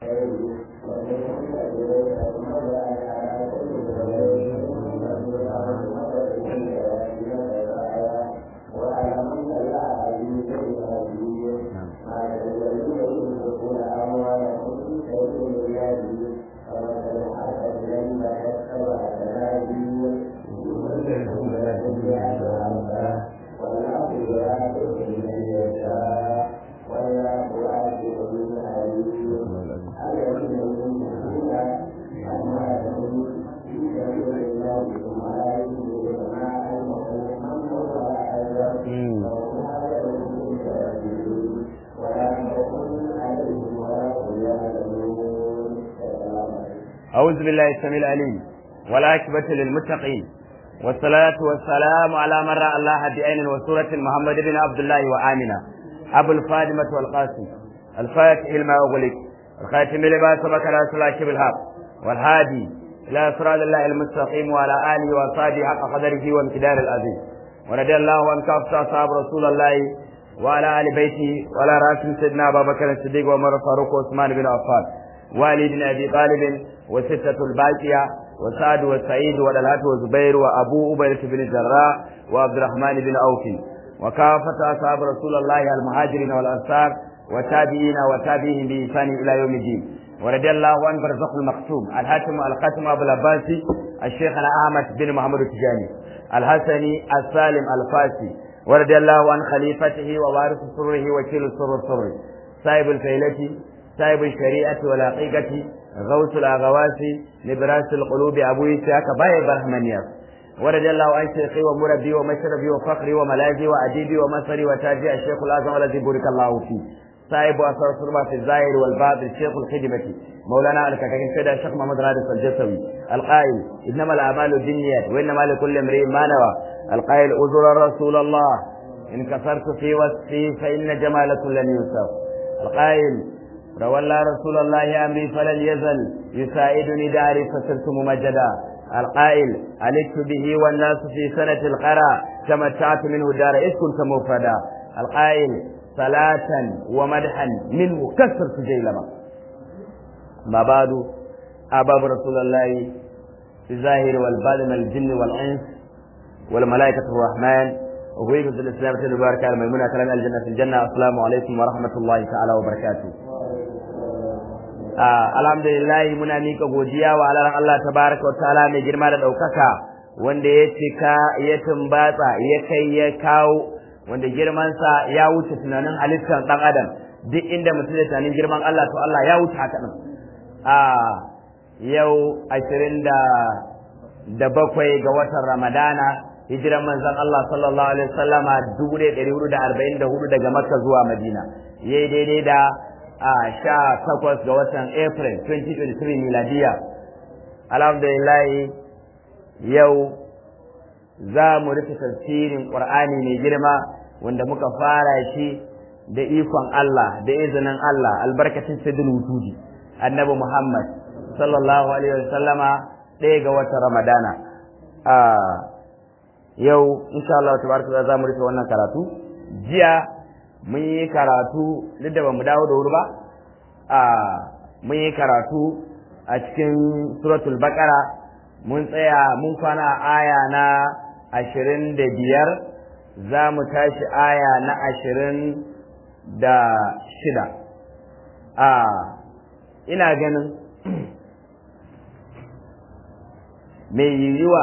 أعوذ بالله السميع العليم والعاقبة للمتقين والصلاة والسلام على من رأى الله بعين وسورة محمد بن عبد الله وآمنة أبو الفاطمة والقاسم الفاتح لما أغلق الخاتم لما سبق رسول الله بالحق والهادي إلى صراط الله المستقيم وعلى آله وصحبه حق قدره وامتدار العظيم ورضي الله عن كافة أصحاب رسول الله وعلى آل بيته وعلى رأس سيدنا أبا بكر الصديق وعمر الفاروق وعثمان بن عفان وعلي بن أبي طالب وستة الباقية وسعد وسعيد ودلات وزبير وأبو أبيرة بن الجراح وعبد الرحمن بن أوف وكافة أصحاب رسول الله المهاجرين والأنصار وتابعين وتابعين بإحسان إلى يوم الدين ورضي الله عن برزق المختوم الحاتم الختم أبو العباسي الشيخنا أحمد بن محمد التجاني الحسني السالم الفاسي ورضي الله عن خليفته ووارث سره وكيل السر السر صاحب الفيلة صاحب الشريعة والحقيقة غوث الأغواس لبراس القلوب أبو إسحاق باي برحمنيا ورضي الله عن شيخي ومربي ومشربي وفخري وملاذي وأديبي ومصري وتاجي الشيخ الأعظم الذي بارك الله فيه صاحب أثر الصربة في الظاهر والباطن الشيخ الخدمة مولانا الكاكين سيدنا الشيخ محمد رادس الجسوي القائل إنما الأعمال بالنيات وإنما لكل امرئ ما نوى القائل أزر رسول الله إن كفرت في وصفي فإن جمالكم لن يوصف القائل تولى رسول الله أمري فلن يزل يساعدني داري فصرت ممجدا القائل علقت به والناس في سنة القرى تمتعت منه دار إذ كنت مفردا القائل صلاة ومدحا منه كسرت جيلما ما بعد أباب رسول الله في الظاهر والباطن الجن والإنس والملائكة الرحمن وهيبة الإسلام تبارك على ميمونة كلام الجنة في الجنة السلام عليكم ورحمة الله تعالى وبركاته alhamdulillah muna mika godiya wa alaran Allah tabaraka wa ta'ala mai girma da daukaka wanda ya cika ya tumbatsa ya kai ya kawo wanda girmansa ya wuce tunanin halittar dan adam duk inda mutum ya tunanin girman Allah to Allah ya wuce haka din a yau ashirin da da bakwai ga watan Ramadana hijiran manzon Allah sallallahu alaihi wasallama dubu ɗaya ɗari hudu da arba'in da hudu daga Makka zuwa Madina yayi daidai da a sha takwas ga watan April 2023 miladiya. Alhamdulillah yau za mu rufe tafsirin Ƙur'ani mai girma wanda muka fara shi da ikon Allah da izinin Allah albarkacin sayyidul wujudi annabi Muhammad sallallahu alaihi wasallama ɗaya ga watan Ramadana. A yau insha Allah tabaraka za mu rufe wannan karatu jiya mun yi karatu duk da bamu dawo da wuri ba a mun yi karatu a cikin suratul baqara mun tsaya mun kwana aya na ashirin da biyar za mu tashi aya na ashirin da shida a ina ganin mai yiwuwa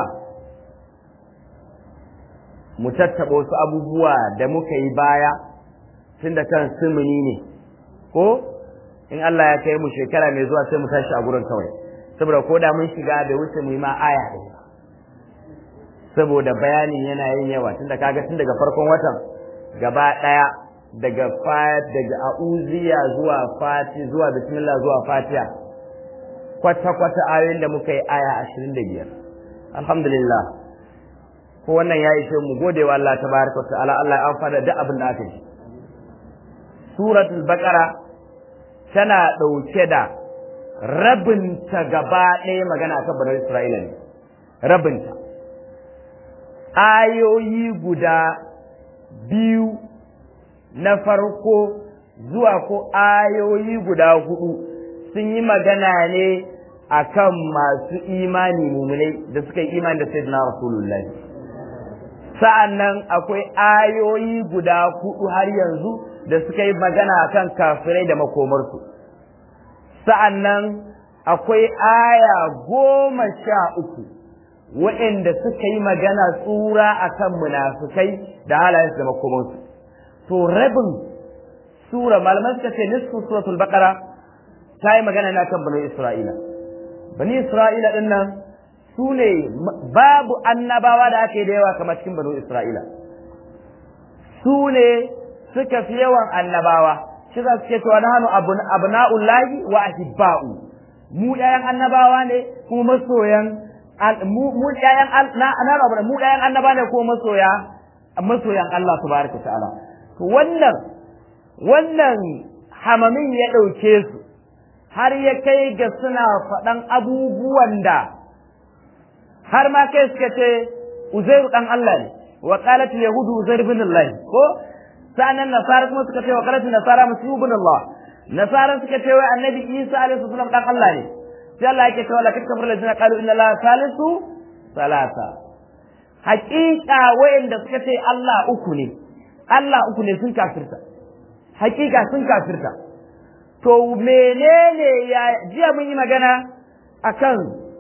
mu tattaɓa wasu abubuwa da muka yi baya tun da kan sumuni ne ko in Allah ya kai mu shekara mai zuwa sai mu tashi a gurin kawai saboda ko da mun shiga da wuce mu yi ma aya ɗaya saboda bayanin yana yin yawa tun da kaga tun daga farkon watan gaba ɗaya daga daga a'uziya zuwa fati zuwa bismillah zuwa fatiha kwata kwata ayoyin da muka yi aya ashirin da biyar alhamdulillah ko wannan ya ishe mu gode wa Allah tabaraka wa ta'ala Allah ya amfana da abin da aka yi suratul baqara tana ɗauke da rabinta gaba ɗaya magana akan banar Isra'ila ne rabinta ayoyi guda biyu na farko zuwa ko ayoyi guda hudu sun yi magana ne akan masu imani mumunai da suka yi imani da sayyidina rasulullahi sa'an nan akwai ayoyi guda hudu har yanzu da suka yi magana akan kafirai da makomarsu sa'an nan akwai aya goma sha uku waɗanda suka yi magana tsura akan munafukai da halayensu da makomarsu to rabin sura malaman suka ce nisfu suratul baqara ta yi magana ne akan bani isra'ila bani isra'ila din nan su ne babu annabawa da ake da yawa kamar cikin bani isra'ila su ne suka fi yawan annabawa shi za su ce cewa na hannu abna'ullahi wa ahibba'u mu ɗayan annabawa ne kuma masoyan mu ɗayan na mu ɗayan annaba ne kuma masoya masoyan Allah tabaraka ta'ala to wannan wannan hamamin ya ɗauke su har ya kai ga suna faɗan abubuwan da har ma kai suka ce Uzairu ɗan Allah ne wa qalat yahudu Uzair bin Allah ko sanan nasara kuma suka ce wa qalat nasara Masih bin Allah nasara suka ce wai annabi Isa alaihi salam ɗan Allah ne sai Allah yake cewa lakin kafir ladina qalu inna la salisu salasa haƙiƙa wayanda suka ce Allah uku ne Allah uku ne sun kafirta hakika sun kafirta to menene ya jiya mun yi magana akan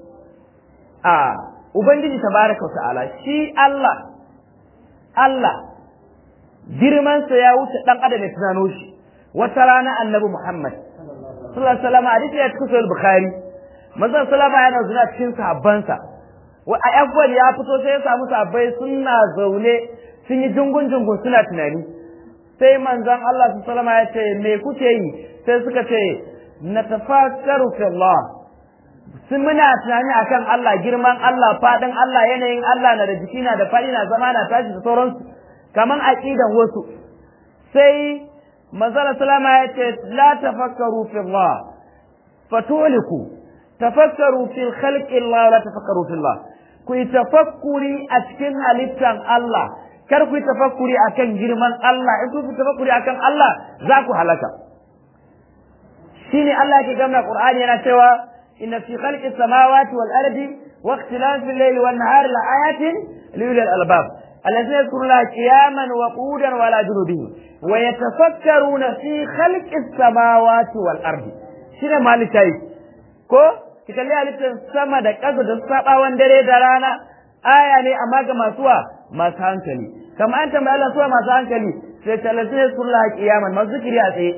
a ubangiji tabaraka ta'ala shi Allah Allah girmansa ya wuce dan adam ya tunano shi wata rana annabi Muhammad sallallahu alaihi wasallam hadisi ya cikin sahih bukhari manzon sallama yana zuwa cikin sahabbansa wa a ya fito sai ya samu sahabbai suna zaune sun yi jungun jungun suna tunani sai manzon Allah su salama ya ce me kuke yi sai suka ce na tafakkaru fi Allah sun muna tunani akan Allah girman Allah fadin Allah yanayin Allah na da jiki na da fadi na zama na tashi da sauransu kaman aqidan wasu sai manzon salama ya ce la tafakkaru fi Allah fatuliku tafakkaru fi khalqi Allah la tafakkaru fi Allah ku yi tafakkuri a cikin halittan Allah kar ku yi tafakkuri akan girman Allah in ku yi tafakkuri akan Allah za ku halaka shine Allah yake gamna Qur'ani yana cewa inna fi khalqi samawati wal ardi wa ikhtilafi al-layli wan nahari la ayatin li ulil albab alladhina yadhkuruna qiyaman wa qu'udan wa ala junubihim wa yatafakkaruna fi khalqi samawati wal ardi shine malikai ko ki kalli halittar sama da ƙasa da sabawan dare da rana aya ne amma ga masu wa masu hankali kamar an tambaya Allah suwa masu hankali sai talatin ya sulla kiyaman masu zikiri a tsaye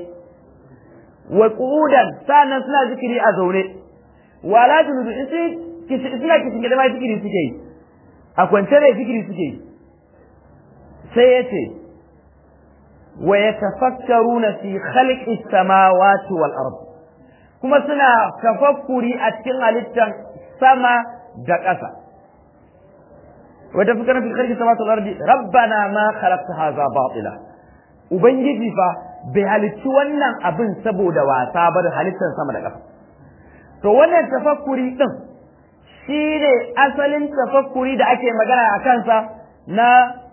wa qu'udan sannan suna zikiri a zaune wala junudu in suna kishin gida ma zikiri suke yi a kwance da zikiri suke yi sai ya ce wa yatafakkaruna fi khalqi samawati wal ard kuma suna tafakkuri a cikin halittar sama da ƙasa وتفكرنا في خلق السماوات والارض ربنا ما خلقت هذا باطلا ubangiji fa bai halicci wannan abin saboda wasa ba da halittar sama da ƙasa to wannan tafakkuri din shine asalin tafakkuri da ake magana a kansa na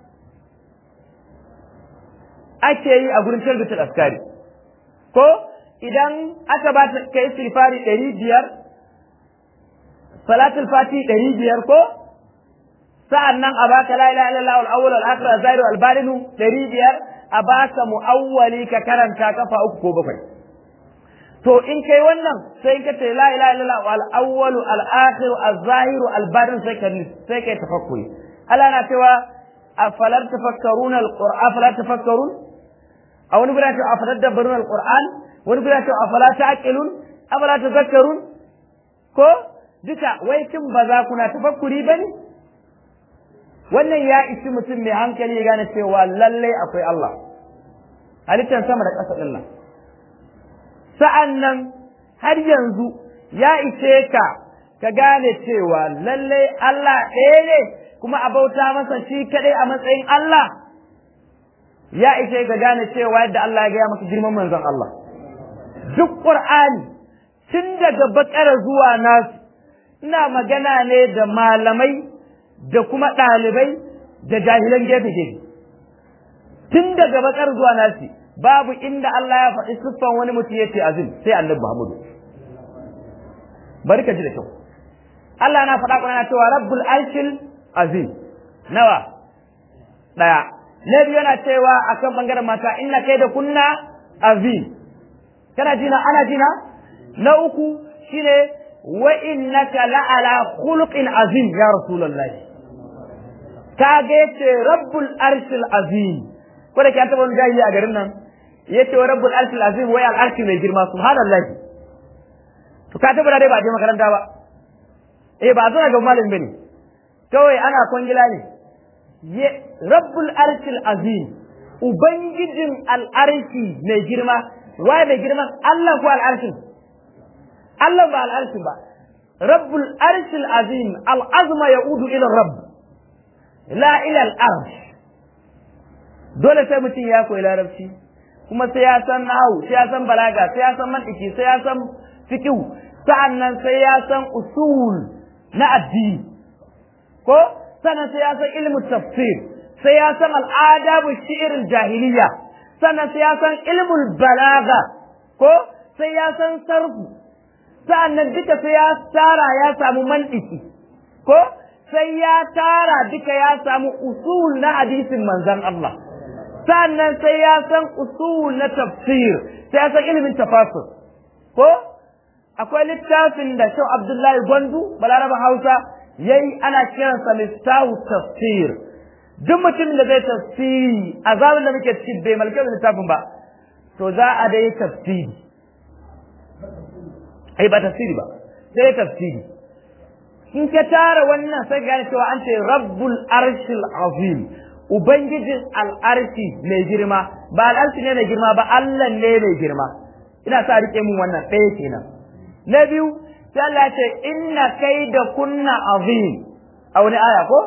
ake yi a gurin tarbitar askari ko idan aka ba ta kai sifari ɗari biyar salatul fati ɗari biyar ko sa'an nan a baka la ilaha illallah wal awwal wal akhir az-zahir wal batin 500 a baka muawwali ka karanta kafa uku ko bakwai to in kai wannan sai ka ce la ilaha illallah wal awwal al akhir az-zahir al batin sai ka sai kai tafakkuri Allah na cewa afalar tafakkaruna al-qur'an afala tafakkarun a wani guda cewa afalar dabbarun al-qur'an wani guda cewa afala ta'qilun afala tazakkarun ko duka wai kin ba za kuna tafakkuri bane wannan ya isi mutum mai hankali ya gane cewa lalle akwai Allah halittar sama da ƙasa ɗin nan sa'an nan har yanzu ya ishe ka ka gane cewa lalle Allah ɗaya ne kuma a bauta masa shi kaɗai a matsayin Allah ya ishe ka gane cewa yadda Allah ya gaya maka girman manzon Allah duk ƙur'ani tun daga bakara zuwa nasu ina magana ne da malamai da kuma ɗalibai da jahilan gefe-gefe tun daga bakar zuwa nasi babu inda Allah ya faɗi siffan wani mutum ya ce azim sai annabi Muhammadu bari ka ji da kyau Allah na faɗa kuna cewa rabbul arshil azim nawa daya na biyu yana cewa akan bangaren mata inna kai da kunna azim kana jina ana jina na uku shine wa innaka la'ala khuluqin azim ya rasulullahi ka ga yace rabbul arshil azim ko da ke an taɓa wani jahili a garin nan yace wa rabbul arshil azim wai al arshi mai girma subhanallahi to ka tabbata dai ba je makaranta ba eh ba zo ga malamin bane kawai ana kwangila ne rabbul arshil azim ubangijin al'arshi mai girma waye mai girma Allah ko al'arshin Allah ba al'arshin ba rabbul arshil azim al'azma ya'udu ila rabb la ila al'arsh dole sai mutum ya koyi larabci kuma sai ya san nahu sai ya san balaga sai ya san mantiki sai ya san fiqh sa'annan sai ya san usul na addini ko sannan sai ya san ilmu tafsir sai ya san al'adabu shi'ir jahiliya sannan sai ya san ilmul balaga ko sai ya san sarfu sa'annan duka sai ya tara ya samu mantiki ko sai ya tara duka ya samu usul na hadisin manzon Allah sa'annan sai ya san usul na tafsir sai ya san ilimin tafasir ko akwai littafin da Shehu Abdullahi Gwandu Balaraba Hausa yayi ana kiransa Miftahu Tafsir duk mutumin da zai tafsiri a zamanin da muke ciki bai malke littafin ba to za a dai tafsiri ai ba tafsiri ba sai tafsiri in ka tara wannan sai gane cewa an ce Rabbul Arshil Azim Ubangijin al'arshi mai girma ba al'arshi ne mai girma ba Allah ne mai girma ina sa rike mun wannan ɗaya kenan na biyu sai Allah ce inna kai da kunna azim a wani aya ko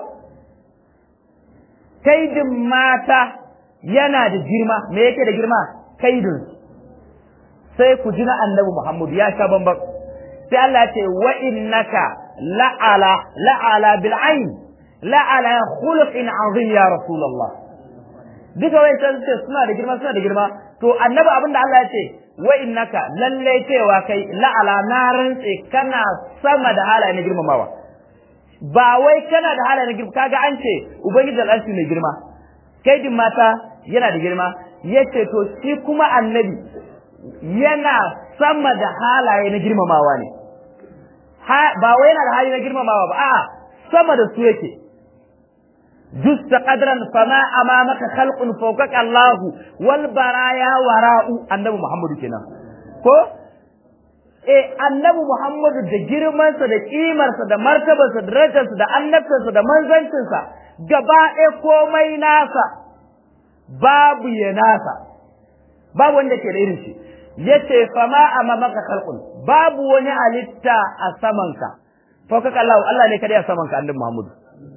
kaidin mata yana da girma me yake da girma kaidin sai ku ji na annabi Muhammad ya sha bamban sai Allah ce wa innaka la'ala la'ala bil ain la'ala khuluqin azim ya rasulullah duka wai sai suna da girma suna da girma to annabi abinda Allah ya ce wa innaka lalle cewa kai la'ala na rantse kana sama da halaye na girmamawa ba wai kana da halaye na girma kaga an ce ubangiji al'arshi mai girma kai din mata yana da girma yace to shi kuma annabi yana sama da halaye na girmamawa ne ba wai yana da hali na girmamawa ba a'a sama da su yake جست قدرا فما امامك خلق فوقك الله والبرايا وراء النبي محمد kenan ko eh annabi Muhammadu da girmansa da kimarsa da martabarsa da darajarsa da annabtarsa da manzancinsa gaba ɗaya komai nasa babu ya nasa babu wanda ke da irin shi yace fama amamaka khalqun babu wani halitta a samanka fawkaka Allah Allah ne kadai a samanka annabi Muhammadu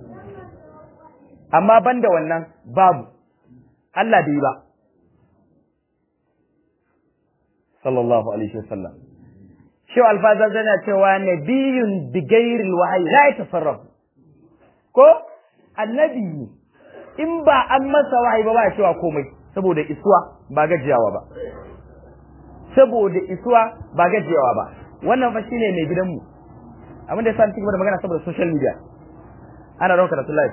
amma banda wannan babu Allah bai ba sallallahu alaihi wasallam shi alfaza zana cewa nabiyun bi ghairil wahyi la yatasarrafu ko annabi in ba an masa wahayi ba ba ya cewa komai saboda isuwa ba gajiyawa ba saboda isuwa ba gajiyawa ba wannan fa shine mai gidanmu abin da yasa ni cikin da magana saboda social media ana rawar karatu live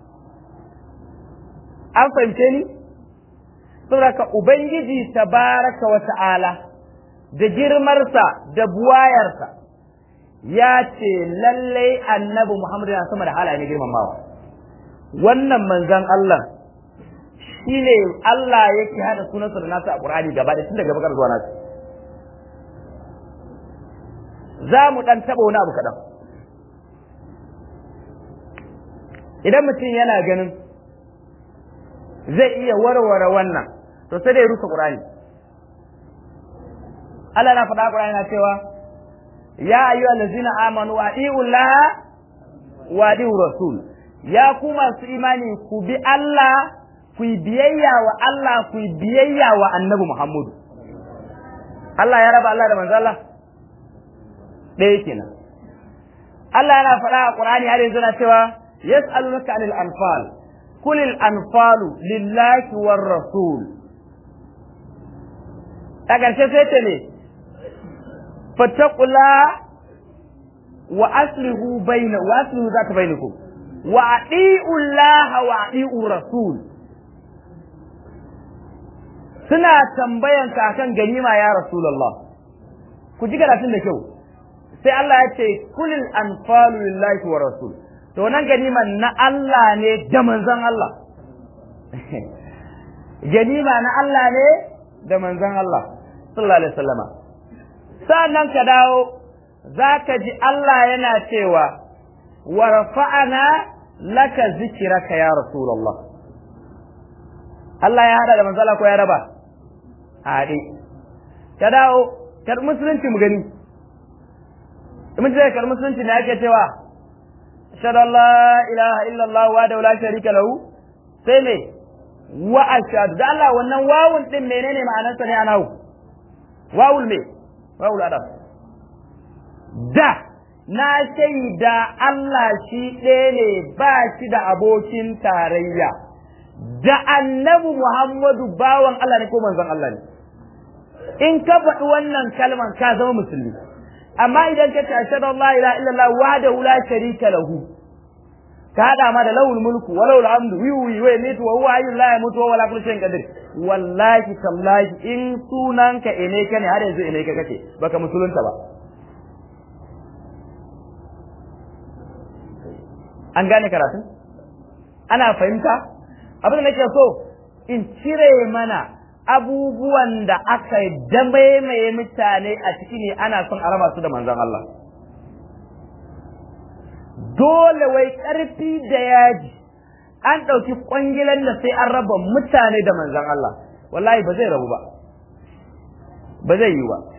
an fahimce ni saboda ka ubangiji tabaraka wa ta'ala da girmarsa da buwayarsa ya ce lallai annabi Muhammadu yana sama da halaye girmamawa wannan manzan Allah shi ne Allah yake hada sunansa da nasu a Qur'ani gaba da tun daga bakar zuwa nasu za mu dan taba wani abu kaɗan idan mutum yana ganin zai iya warware wannan to sai da ya rusa Qur'ani Allah na faɗa Qur'ani na cewa ya ayyuhal ladzina amanu atiiu Allah wa atiiu rasul ya ku masu imani ku bi Allah ku biyayya wa Allah ku biyayya wa Annabi Muhammadu Allah ya raba Allah da manzo Allah ɗaya kenan Allah yana faɗa a Qur'ani har yanzu na cewa yas'alunaka anil anfal قل الأنفال لله والرسول أجل شيء سيتني فاتقوا الله wa aslihu baina wa aslihu zaka bainakum wa ati'u Allah wa ati'u rasul suna tambayan ka akan ganima ya rasulullah ku ji karatun da kyau sai Allah ya ce kulil anfalu lillahi wa rasul to nan ganiman na Allah ne da manzon Allah ganima na Allah ne da manzon Allah sallallahu alaihi wasallama sannan ka dawo zaka ji Allah yana cewa wa rafa'ana laka zikraka ya rasulullah Allah ya hada da manzon Allah ko ya raba haɗe ka dawo kar musulunci mu gani mun ce kar musulunci ne ake cewa ashhadu an la ilaha illallah wa la sharika lahu sai me wa ashhadu da Allah wannan wawun din menene ma'anarsa ne a nahu wawul me wawul adab da na shaida Allah shi ɗaya ne ba shi da abokin tarayya da annabi Muhammadu bawan Allah ne ko manzon Allah ne in ka faɗi wannan kalman ka zama musulmi amma idan ka tashi da Allah ila illallah wahdahu la sharika lahu ka hada ma da lawul mulku wa lawul hamdu wi wi wa yamitu wa huwa hayyul la yamutu wa la kullu shay'in qadir wallahi tallahi in sunanka ene ka ne har yanzu ene ka kake baka musulunta ba an gane karatun ana fahimta abin da nake so in cire mana abubuwan da aka damaimaye mutane a ciki ne ana son a raba su da manzon Allah dole wai ƙarfi da yaji an ɗauki ƙwangilan da sai an raba mutane da manzon Allah wallahi ba zai rabu ba ba zai yi ba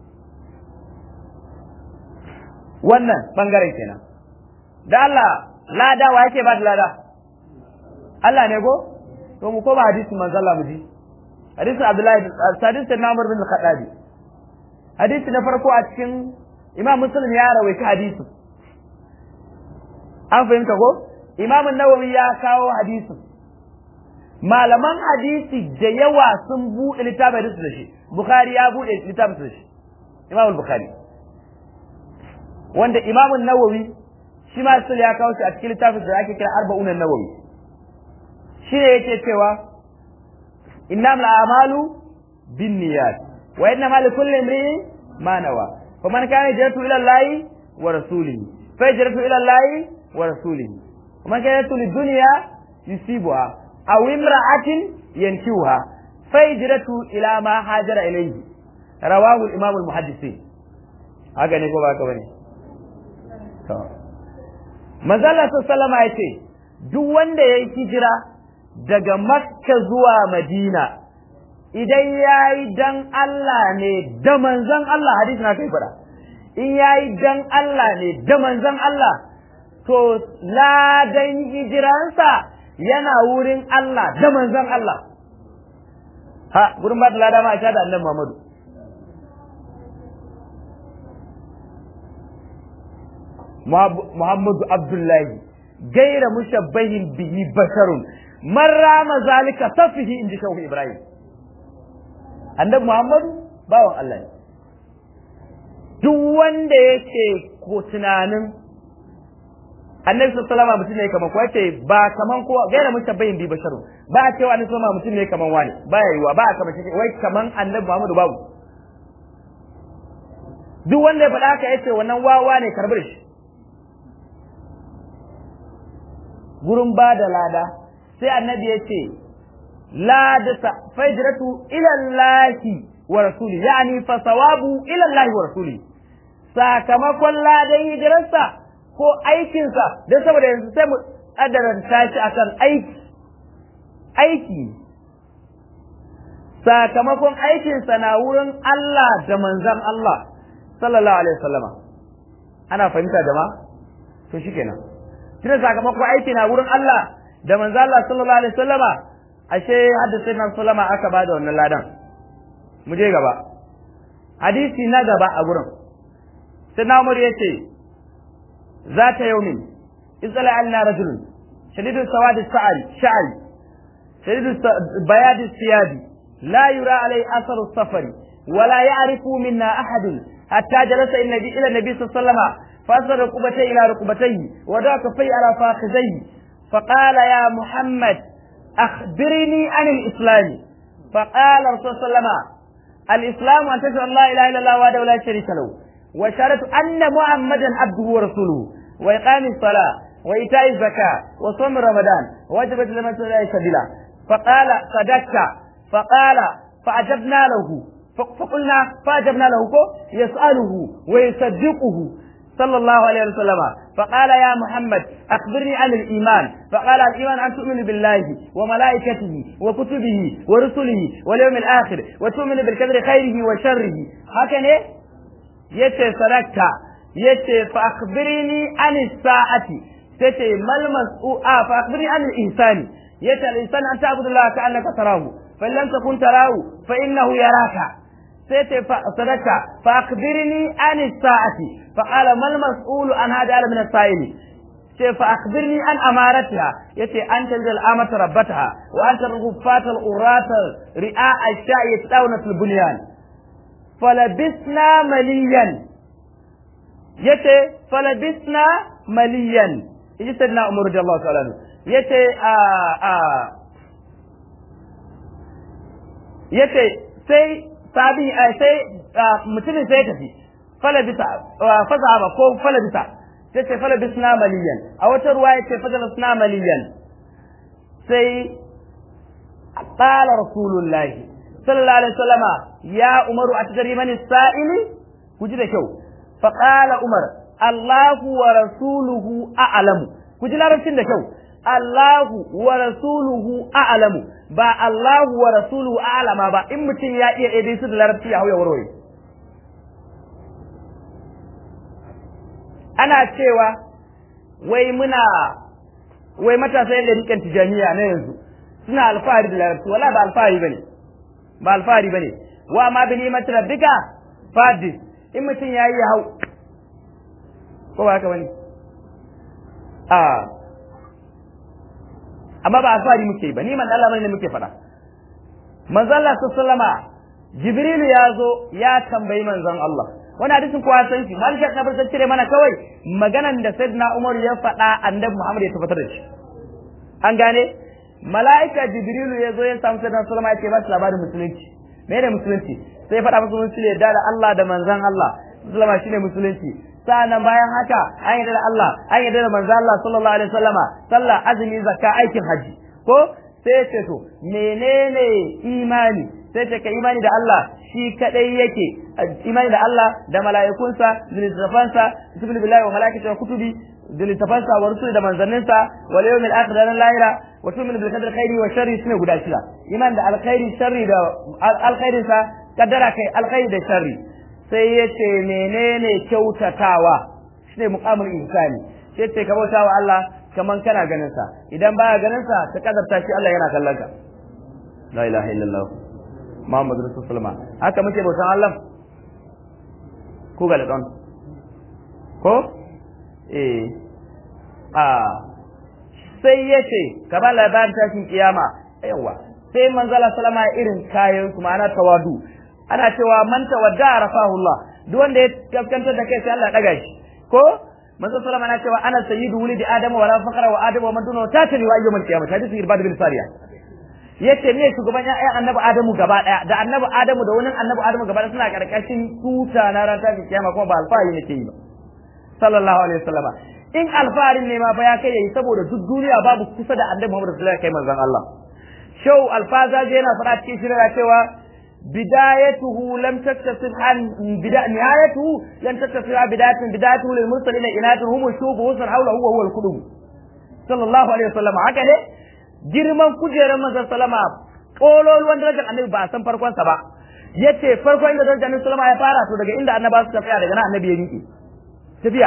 wannan ɓangaren kenan da Allah lada wa yake ba da lada Allah ne ko to mu ko ba hadisin manzon Allah mu ji hadisin Abdullahi hadisin na Umar bin Khattabi hadisi na farko a cikin Imam Muslim ya rawaita hadisin an fahimta ko Imam Nawawi ya kawo hadisin malaman hadisi da yawa sun buɗe littafin hadisi da shi Bukhari ya buɗe littafin da shi Imam Bukhari wanda Imam Nawawi shi ma sai ya kawo shi a cikin littafin da ake kira Arba'un Nawawi shi ne yake cewa إنما الأعمال بالنيات وإنما لكل امرئ ما نوى فمن كان هجرته إلى الله ورسوله فهجرته إلى الله ورسوله ومن كان هجرته للدنيا يصيبها أو امرأة ينكوها فهجرته إلى ما هاجر إليه رواه الإمام المحدثين haka ne ko ba haka bane to manzo Allah sallallahu alaihi ya ce duk wanda yayi hijira daga makka zuwa madina idan ya yi dan Allah ne da manzan Allah hadisi na kai fada in ya yi dan Allah ne da manzan Allah to ladan hijiransa yana wurin Allah da manzan Allah ha gurin ba da lada ma a da annabi Muhammadu Muhammadu Abdullahi gaira mushabbahin bihi basharun man rama zalika safihi inji shehu ibrahim annabi muhammadu bawan Allah ne duk wanda yake ko tunanin annabi sallallahu alaihi mutum ne kaman ko yace ba kaman ko gaira mushabbahin bi basharu ba a cewa annabi sallallahu mutum ne kaman wani ba ya yiwa ba a kaman shi wai kaman annabi muhammadu babu duk wanda ya faɗa haka yace wannan wawa ne karbar shi gurin ba da lada sai annabi ya ce la da fajratu ila Allahi wa rasuli yani fa sawabu ila Allahi wa rasuli sakamakon ladan hijirarsa ko aikinsa don saboda yanzu sai mu kadaranta shi akan aiki aiki sakamakon aikinsa na wurin Allah da manzan Allah sallallahu alaihi wasallama ana fahimta jama'a to shikenan tunda sakamakon aiki na wurin Allah da manzo Allah sallallahu alaihi wasallama ashe hadda sai na sallama aka bada wannan ladan mu je gaba hadisi na gaba a gurin sai na umar yace zata yaumin izala alna rajulun shadidu sawad sa'al sha'al shadidu bayad siyabi la yura alai athar safari ولا يعرف منا أحد حتى جلس النبي إلى النبي صلى الله عليه وسلم فأسر ركبتيه إلى ركبتيه ودعا كفيه على فاخذيه فقال يا محمد أخبرني عن الإسلام فقال رسول الله صلى الله عليه وسلم الإسلام أن تشهد أن لا إله إلا الله وحده لا شريك له وشهادة أن محمدا عبده ورسوله وإقام الصلاة وإيتاء الزكاة وصوم رمضان وجبت لمن سبيل سبيلا فقال صدقت فقال فأجبنا له فقلنا فأجبنا له يسأله ويصدقه صلى الله عليه وسلم فقال يا محمد أخبرني عن الإيمان فقال الإيمان أن تؤمن بالله وملائكته وكتبه ورسله واليوم الآخر وتؤمن بالقدر خيره وشره هكذا يتي صدقت يتي فأخبرني عن الساعة تتي ما المسؤول آه فأخبرني عن الإنسان يتي الإنسان أن تعبد الله كأنك تراه فإن لم تكن تراه فإنه يراك سيتي صدقت فأخبرني عن الساعة فقال ما المسؤول عن هذا من السائل sai fa akhbirni an amaratiha yace an tanja al'amata rabbataha wa anta rughfat al-urata ri'a ash-sha'i yatawna fil bunyan falabisna maliyan yace falabisna maliyan yace sayyidina umar radiyallahu ta'ala yace a a yace sai sabi sai mutumin sai tafi falabisa fasaba ko falabisa sai ce falabisna maliyan a wata ruwa yace falabisna maliyan sai qala rasulullahi sallallahu alaihi wasallama ya umaru atadri man sa'ili ku ji da kyau fa qala umar allahu wa rasuluhu a'lamu ku ji larabcin da kyau Allahu wa rasuluhu a'lamu ba Allahu wa rasuluhu a'lama ba in mutum ya iya daidai su da larabci ya hauya warware ana cewa wai muna wai matasa yadda rikan tijaniya na yanzu suna alfahari da larabci wala ba alfahari bane ba alfahari bane wa ma bi ni'mat rabbika fadis in mutum yayi ya hau ko ba haka bane a amma ba alfahari muke ba ni man Allah bane muke faɗa manzon Allah sallama Jibrilu ya zo ya tambayi manzon Allah wani hadisin kowa san shi malik na bar cire mana kawai maganan da sayyidina Umar ya faɗa annabi Muhammad ya tabbatar da shi an gane mala'ika Jibrilu ya zo ya samu sayyidina sallama ya ce ba shi labarin musulunci me ne musulunci sai ya faɗa musulunci ne da Allah da manzon Allah sallama shine musulunci sa'annan bayan haka an yi da Allah an yi da manzo Allah sallallahu alaihi wasallama sallah azumi zakka aikin haji ko sai ce to menene imani sai ce ka imani da Allah shi kadai yake imani da Allah da mala'ikunsa da littafansa subhanahu billahi wa malaikatihi wa kutubi da littafansa wa rusuli da manzanninsa wal yawmil akhir da lahira wa tu'minu bil qadri khairi wa sharri sune guda shida iman da alkhairi sharri da alkhairinsa kaddara kai alkhairi da sharri sai ya ce menene kyautatawa shi ne muƙamul insani sai ce ka bauta wa Allah kaman kana ganin sa idan baya ganin sa ka kazarta shi Allah yana kallon ka la ilaha illallah Muhammad rasulullah haka muke bautan Allah ko ga don ko eh a sai ya ce ka ba labarin tashin kiyama yawa sai manzala sallama irin kayan su ma'ana tawadu ana cewa man tawadda rafahu Allah duk wanda ya kaskantar da kai sai Allah daga shi ko manzo sallama ana cewa ana sayyidu wulidi adama wala faqra wa adama wa man dunahu tatani wa ayyumal qiyamah hadisi irbad bin sariya yace ne shugaban ya annabi adamu gaba daya da annabi adamu da wani annabi adamu gaba daya suna karkashin tuta na ran tafi kiyama kuma ba alfahari nake yi ba sallallahu alaihi wasallama in alfaharin ne ma fa ya kai yayi saboda duk duniya babu kusa da annabi Muhammad sallallahu alaihi wasallam kai manzon Allah shau alfaza yana fara cikin shirin cewa بدايته لم تتصل عن بدا... نهايته لم تتصل عن بداية بدايته للمرسلين إناث هم الشوب وصل حوله هو هو القلوب صلى الله عليه وسلم هكذا girman kujerar manzon salama kololuwan darajar annabi ba a san farkon sa ba yace farkon inda darajar annabi salama ya fara to daga inda annaba suka tsaya daga nan annabi ya miƙe tafiya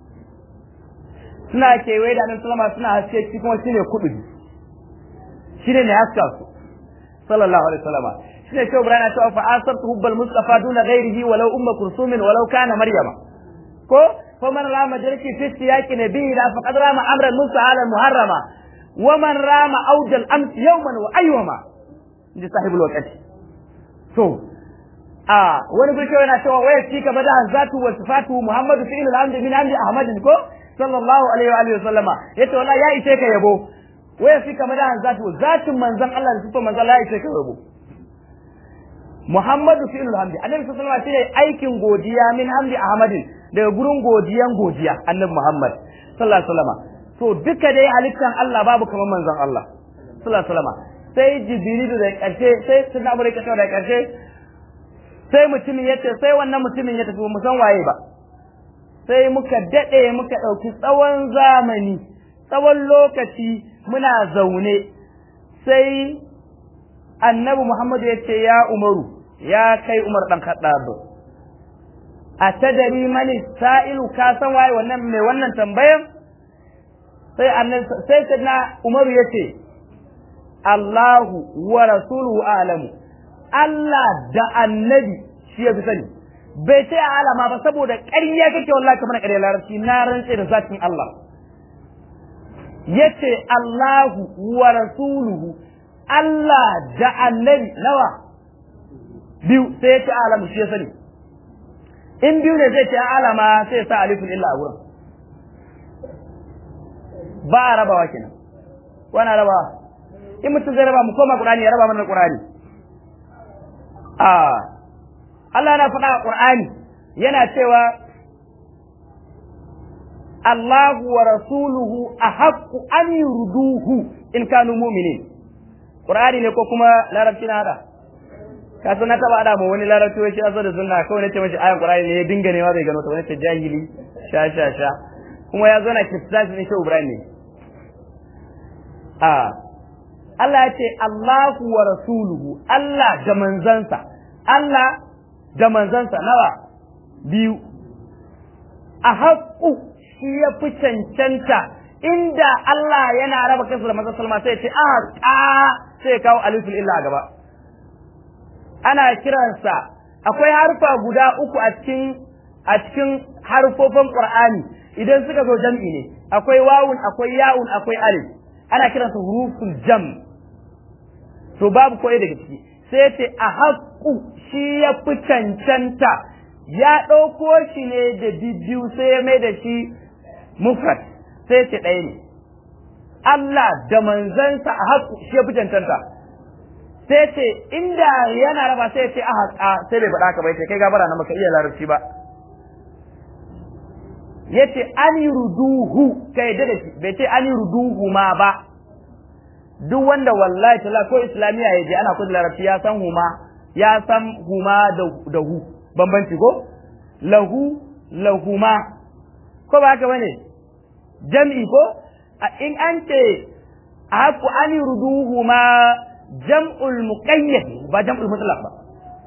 suna kewaye da annabi salama suna haske shi kuma shine kudu shine ne haska su sallallahu alaihi wasallama shine shi Ibrahim cewa fa asartu hubbal mustafa duna ghairihi walau umma kursumin walau kana maryama ko fa man rama jarki fi siyaqi nabiyyi la faqad rama amran musahala muharrama wa man rama awjal ams yawman wa aywama inda sahibul waqti to a wani gurke yana cewa waya fi ka bada zatu wa sifatu muhammadu fi'il al-hamdi min hamdi ahmadin ko sallallahu alaihi wa alihi wasallama yace wallahi ya ishe ka yabo waya fi ka bada zatu zatin manzon Allah da sifar manzon Allah ya ishe ka yabo muhammadu fi'il al-hamdi annabi sallallahu alaihi wasallam shine aikin godiya min hamdi ahmadin daga gurin godiyan godiya annabi muhammad sallallahu alaihi wasallama to duka dai halittan Allah babu kamar manzon Allah sallallahu alaihi wasallama sai jibrilu da karshe sai sunna abu da karshe da karshe sai mutumin ya ce sai wannan mutumin ya tafi mu san waye ba sai muka daɗe muka ɗauki tsawon zamani tsawon lokaci muna zaune sai annabi muhammadu ya ce ya umaru ya kai umar ɗan kaɗaɓa a tadari mani sa'ilu ka san waye wannan mai wannan tambayan sai annabi sai na umaru ya ce Allahu wa rasuluhu a'lamu Allah da annabi shi ya fi sani bai ce a alama ba saboda ƙarya kake wallahi kamar ƙarya larabci na rantse da zatin Allah yace Allahu wa rasuluhu Allah da annabi nawa biyu sai ya ce alamu shi ya sani in biyu ne zai ce alama sai ya sa alifin illa a wurin ba a rabawa kenan wani rabawa in mutum zai raba mu koma Qur'ani ya raba mana Qur'ani a Allah na faɗa a Qur'ani yana cewa Allahu wa rasuluhu ahaqqu an yurduhu in kanu mu'minin Qur'ani ne ko kuma larabci na hada ka san na taba hada mu wani larabci wai shi azo da sunna kawai nace mashi ayan Qur'ani ne ya dinga ne bai gano ta wani ta jahili sha sha sha kuma ya zo na kitabs ne shi Ibrahim ne a Allah ya ce Allahu wa rasuluhu Allah da manzansa Allah da manzansa nawa biyu a haƙu shi ya fi cancanta inda Allah yana raba kansa da manzon salma sai ya ce a ƙa sai ya kawo alifin illa a gaba ana kiransa akwai harfa guda uku a cikin a cikin harfofin Qur'ani idan suka zo jam'i ne akwai wawun akwai ya'un akwai alif ana kiransa huruful jam to babu koyi daga ciki sai ce a haƙu shi ya fi cancanta ya ɗauko shi ne da bibiyu sai ya mai da shi mufrad sai ce ɗaya ne Allah da manzansa a haƙu shi ya fi cancanta sai ce inda yana raba sai ce a haƙa sai bai faɗa ka bai ce kai gabara na maka iya larabci ba yace an ruduhu kai da shi bai ce an ruduhu ma ba duk wanda wallahi tala ko islamiya ya je ana kudu larabci ya san huma ya san huma da hu bambanci ko lahu lahuma ko ba haka bane jam'i ko in an ce haku an ruduhuma jam'ul muqayyad ba jam'ul mutlaq ba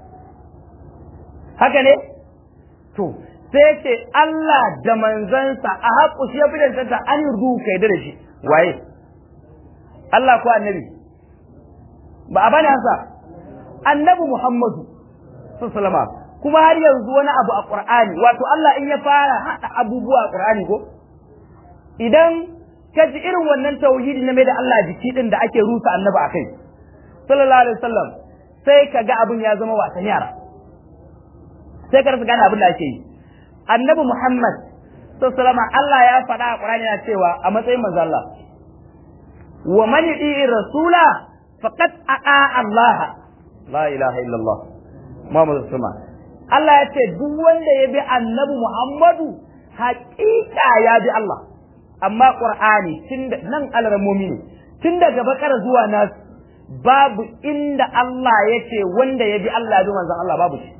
haka ne to sai ce Allah da manzansa a haƙu shi ya fi dantanta an rudu kai da shi waye Allah ko annabi ba a bani hansa annabi Muhammadu sallama kuma har yanzu wani abu a Qur'ani wato Allah in ya fara hada abubuwa a Qur'ani ko idan ka ji irin wannan tauhidi na mai da Allah jiki din da ake rusa annabi akai sallallahu alaihi wasallam sai ka ga abin ya zama wasan yara sai ka rasa gane abin da ake yi annabi Muhammad sallallahu Allah ya faɗa a Qur'ani yana cewa a matsayin manzo Allah wa man yuti rasula faqad a'a Allah la ilaha illallah Muhammadu sallallahu Allah ya ce duk wanda ya bi annabi Muhammadu haƙiƙa ya bi Allah amma Qur'ani tun nan alramomi ne tun daga bakar zuwa nas babu inda Allah ya ce wanda ya bi Allah ya bi manzon Allah babu shi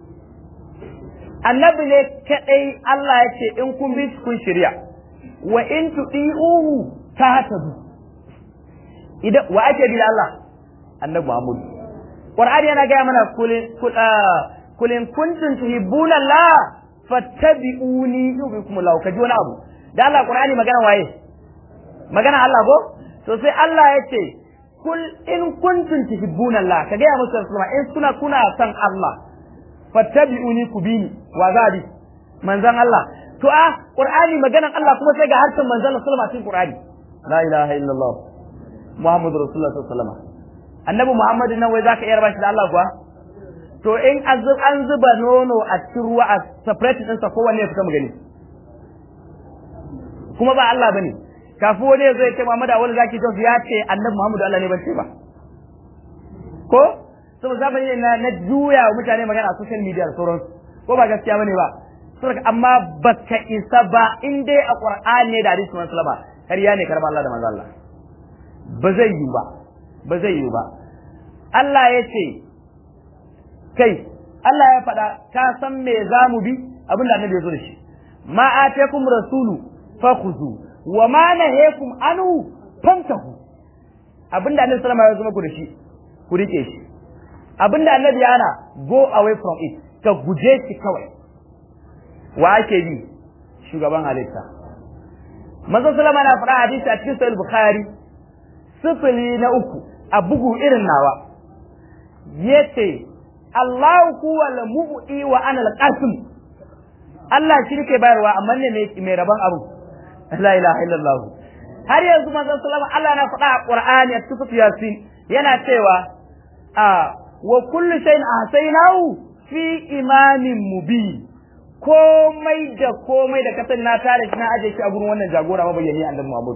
annabi ne kadai Allah ya ce in kun bi kun shirya wa in tudi'uhu tahtadu idan wa ake bi Allah annabi Muhammad Qur'ani yana ga mana kulin kulin kuntum tuhibbuna Allah fattabi'uni yubikum Allah kaji wani abu da Allah Qur'ani magana waye magana Allah ko to sai Allah ya ce kul in kuntum tuhibbuna Allah kaga ya musu in suna kuna san Allah fattabi'uni ku bini wa za bi manzon Allah to a qur'ani maganan Allah kuma sai ga harshen manzon Allah sallallahu alaihi qur'ani la ilaha illallah muhammadur rasulullah sallallahu alaihi wasallam annabi muhammad nan wai zaka iya raba shi da Allah kuwa to in an zuba nono a cikin ruwa a separate ɗinsa kowanne ya fita mu gani kuma ba Allah bane kafin wani ya zo ya ce Muhammad Awal Zaki Jos ya ce Annabi Muhammadu Allah ne ban ce ba ko saboda zamani ne na, na juya wa mutane magana a social media da sauransu ko ba gaskiya bane ba saboda amma baka isa ba in dai a Qur'ani ne da hadisi manzo sallama kariya ne karba Allah da manzo Allah ba zai yi ba ba zai yi ba Allah ya ce kai Allah ya faɗa ka san me za mu bi abin da annabi ya zo da shi ma atakum rasulu fakhuzu wa ma nahakum anhu fantahu abin da annabi sallama ya zo muku da shi ku rike shi abin da annabi yana go away from it ka guje shi kawai wa ake bi shugaban halitta manzon sallama na faɗa hadisi a cikin sahih bukhari sifili na uku a bugu irin nawa yace Allah huwa al-mu'i wa ana al-qasim Allah shi ke bayarwa amma ne mai rabon abu la ilaha illallah har yanzu manzon sallama Allah na faɗa a Qur'ani a cikin Yasin yana cewa a wa kullu shay'in ahsaynahu fi imamin mubin komai da komai da kasan na tare shi na aje shi a gurin wannan jagora mabayyani annabi Muhammad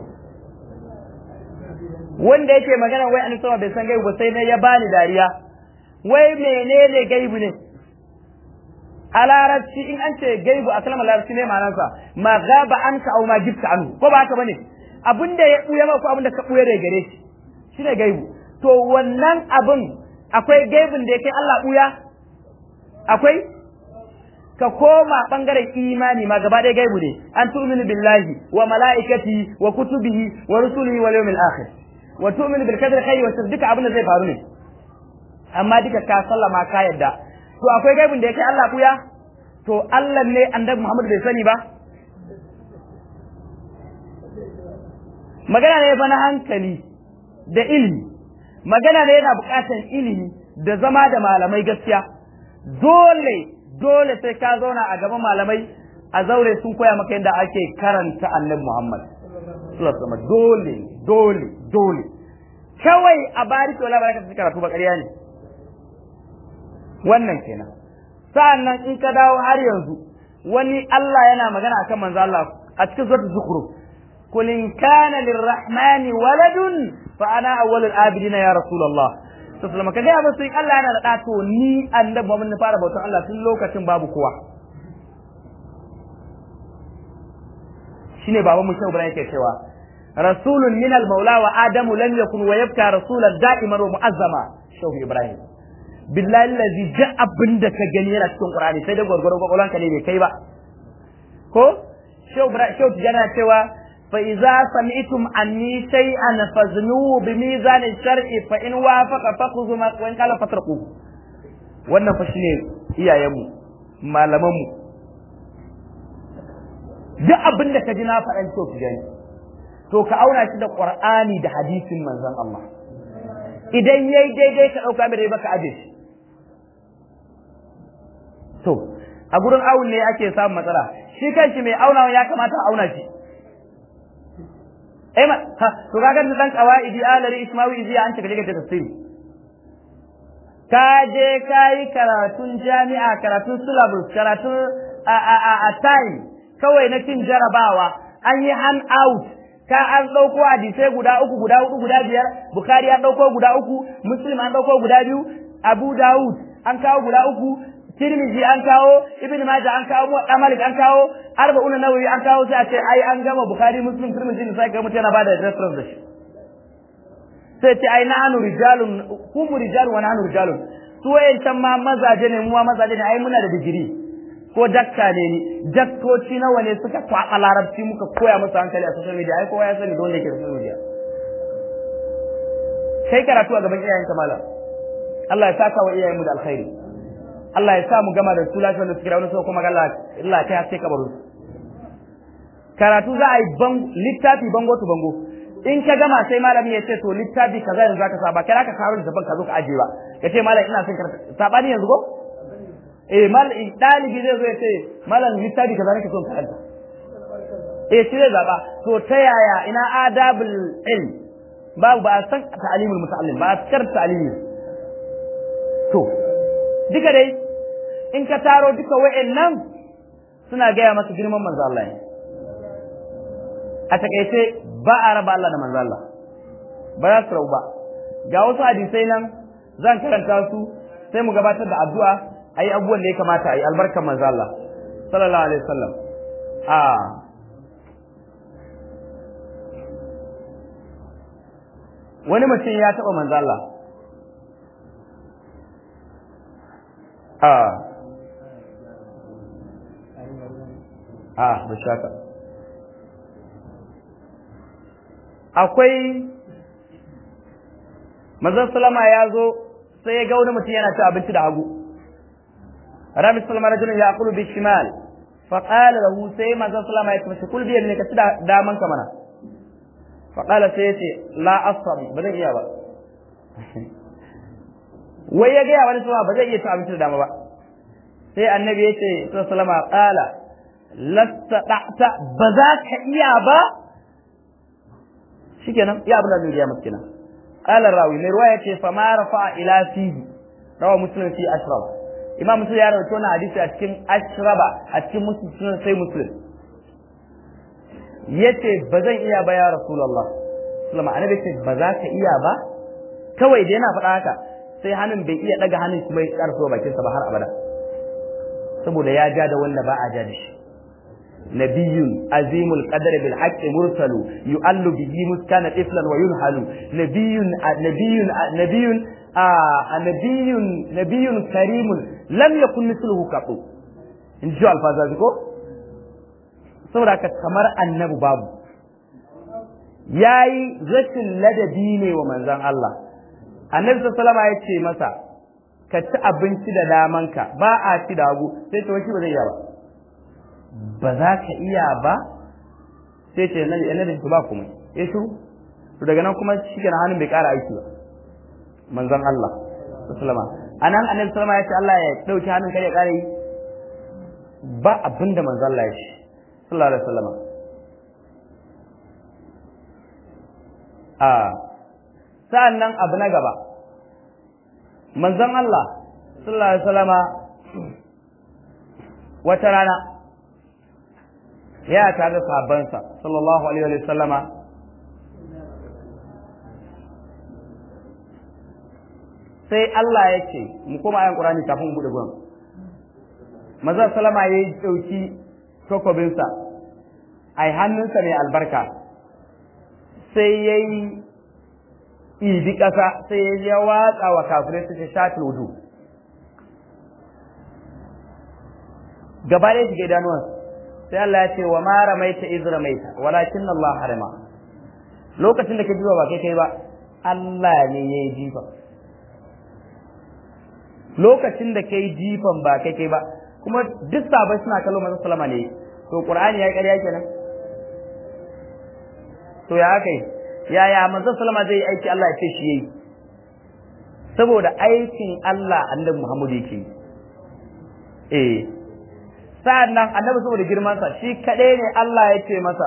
wanda yake magana wai annabi sama bai san gaibu ba sai ne ya bani dariya wai menene gaibu ne a larabci in an ce gaibu a kalmar larabci ne ma'anarsa ma gaba an ka au ma gifta anhu ko ba haka bane abinda ya buya ma ko abinda ka buya da gare shi shine gaibu to wannan abin akwai gaibun da yake Allah buya akwai ka koma bangaren imani ma gaba ɗaya gaibu ne an tu'minu billahi wa mala'ikati wa kutubihi wa rusulihi wal yawmil akhir wa tu'minu bil qadri khairi wa shar duka abin da zai faru ne amma duka ka sallama ka yadda to akwai gaibin da yake Allah kuya to Allah ne annabi Muhammad bai sani ba magana ne fa na hankali da ilimi magana ne yana buƙatar ilimi da zama da malamai gaskiya dole dole sai ka zauna a gaban malamai a zaure sun koya maka yadda ake karanta annabi Muhammad sallallahu alaihi dole dole dole kawai a bari to labarai ka karatu ba ƙarya ne wannan kenan sa'annan in ka dawo har yanzu wani Allah yana magana akan manzo Allah a cikin suratul zukhruf qul in kana lirrahmani waladun fa ana awwalul abidina ya rasulullah sallallahu alaihi wasallam musu in Allah yana da da to ni annabi Muhammad na fara bautan Allah tun lokacin babu kowa shine baban mu Shehu Ibrahim yake cewa rasulun min al-maula wa adamu lam yakun wa yabka rasulan da'iman wa mu'azzama Shehu Ibrahim billahi allazi ja abinda ka gani yana cikin Qur'ani sai da gwargwaron kwakwalwan ka ne bai kai ba ko Shehu Ibrahim Shehu Tijana cewa fa idza sami'tum anni shay'an faznu bi mizan shar'i fa in wafaqa fakhudhu ma wa in qala fatraku wannan fa shine iyayenmu malamanmu duk abin da ka ji na faɗan Shehu Tijani to ka auna shi da Qur'ani da hadisin manzon Allah idan yayi daidai ka ɗauka mai baka aje shi to a gurin awun ne ake samun matsala shi kanshi mai aunawa ya kamata a auna shi eh ma ha to kaga da dan qawaidi alari ismawi iziya an take daga tafsiri ka je kai karatun jami'a karatun syllabus karatun a a a, a time kawai na cin jarabawa an yi hand out ka an ɗauko hadisai guda uku guda hudu guda biyar bukhari an ɗauko guda uku muslim an ɗauko guda biyu abu dawud an kawo guda uku tirmidhi an kawo ibn majah an kawo muwatta malik an kawo arba'una nawawi an kawo sai a ce ai an gama bukhari muslim tirmidhi sai ga mutum yana bada reference da shi sai ce ai nahnu rijalun hum rijalun wa nahnu rijalun su wayancan ma mazaje ne mu ma mazaje ne ai muna da digiri ko dakta ne ni daktoci nawa ne suka kwaɓa larabci muka koya musu hankali a social media ai kowa ya sani don da ke social media kai karatu a gaban iyayenka malam Allah ya saka wa iyayenmu da alkhairi Allah ya sa mu gama da su lafiya da suke da wani sau kuma Allah Allah ya haske kabarin karatu za a yi littafi bango to bango in ka gama sai malami ya ce to littafi kaza yanzu zaka sa ba kira ka karo littafin ka zo ka aje ba ka ce malam ina son karatu sabani yanzu ko eh mal dalibi zai zo ya ce malam littafi kaza nake son karanta eh shi zai zaba to ta yaya ina adabul ilm babu ba a san ta'limul muta'allim ba a san ta'limi to duka dai in ka taro duka wa'annan suna gaya maka girman manzo Allah ne a takaice ba a raba Allah da manzo Allah ba za su rabu ba ga wasu hadisai nan zan karanta su sai mu gabatar da addu'a ayi abubuwan da ya kamata ayi albarkan manzo Allah sallallahu alaihi wasallam a wani mutum ya taɓa manzo Allah a a ba shaka akwai manzon salama ya zo sai ya ga wani mutum yana ci abinci da hagu rami salama rajulun ya akulu bi shimal fa qala lahu sai manzon salama ya ce kul bi ne ka ci da daman ka mana fa qala sai ya ce la asam ba zan iya ba wai ya ga wani salama ba zai iya ci abinci da dama ba sai annabi ya ce salama qala lasta da'ta ba za ka iya ba shikenan ya abin da zai ya masa kenan قال الراوي من رواية فما رفع إلى فيه روى مسلم في أشرب إمام مسلم يرى تونا حديث أتكين أشرب أتكين مسلم سي مسلم yace ba zan iya ba ya rasulullah sallama annabi ce ba za ka iya ba kawai da yana faɗa haka sai hannun bai iya daga hannun kuma ya karso bakinsa ba har abada saboda ya ja da wanda ba a ja da shi نبي عظيم القدر بالحق مرسل يؤل به مسكن طفلا وينحل نبي نبي نبي آه نبي نبي كريم لم يكن مثله قط in ji alfaza ko saboda ka kamar annabi babu yayi rashin ladabi ne wa manzon Allah annabi sallallahu alaihi ya ce masa ka ci abinci da damanka ba a ci da hagu sai to shi ba zai iya ba ba za ka iya ba sai ce nan yana da ba kuma ya shiru to daga nan kuma shi kenan hannun bai ƙara aiki ba manzon Allah sallama anan annabi sallama ya ce Allah ya dauki hannun kai ya ƙara yi ba abinda manzon Allah ya ce sallallahu alaihi wasallama a sa'an nan abu na gaba manzon Allah sallallahu alaihi wasallama wata rana ya tare da sahabbansa sallallahu alaihi wa sallama sai Allah ya ce mu koma ayan Qur'ani kafin mu bude gurin manzon sallama ya yi dauki takobinsa ai hannunsa mai albarka sai ya yi ibi ƙasa sai ya watsa wa kafirai su ce shatul wudu gaba ɗaya shiga idanuwansu sai Allah ya ce wa ma ramaita iz ramaita walakin Allah harama lokacin da ka jiwa ba kai kai ba Allah ne ya yi jifa lokacin da kai jifan ba kai kai ba kuma duk sabai suna kallo manzo sallama ne to qur'ani ya ƙarya kenan to ya kai yaya manzo sallama zai yi aiki Allah ya ce shi yayi saboda aikin Allah annabi Muhammad yake eh sa'an nan annabi saboda girmansa shi kaɗai ne Allah ya ce masa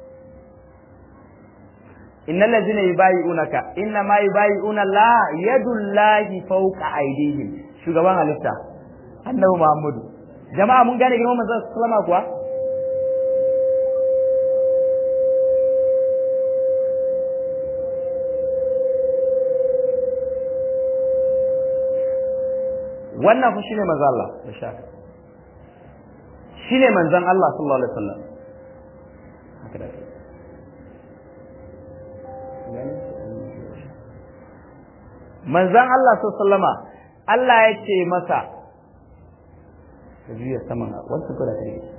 innal ladzina yubayi'unaka inna ma yubayi'una la yadullahi fawqa aydihim shugaban halitta annabi Muhammadu jama'a mun gane girman manzon sallama kuwa wannan fa shine manzo Allah da shaka shine manzon Allah sallallahu alaihi wasallam haka da manzon Allah sallama Allah ya ce masa ka juya saman wasu kula ta rike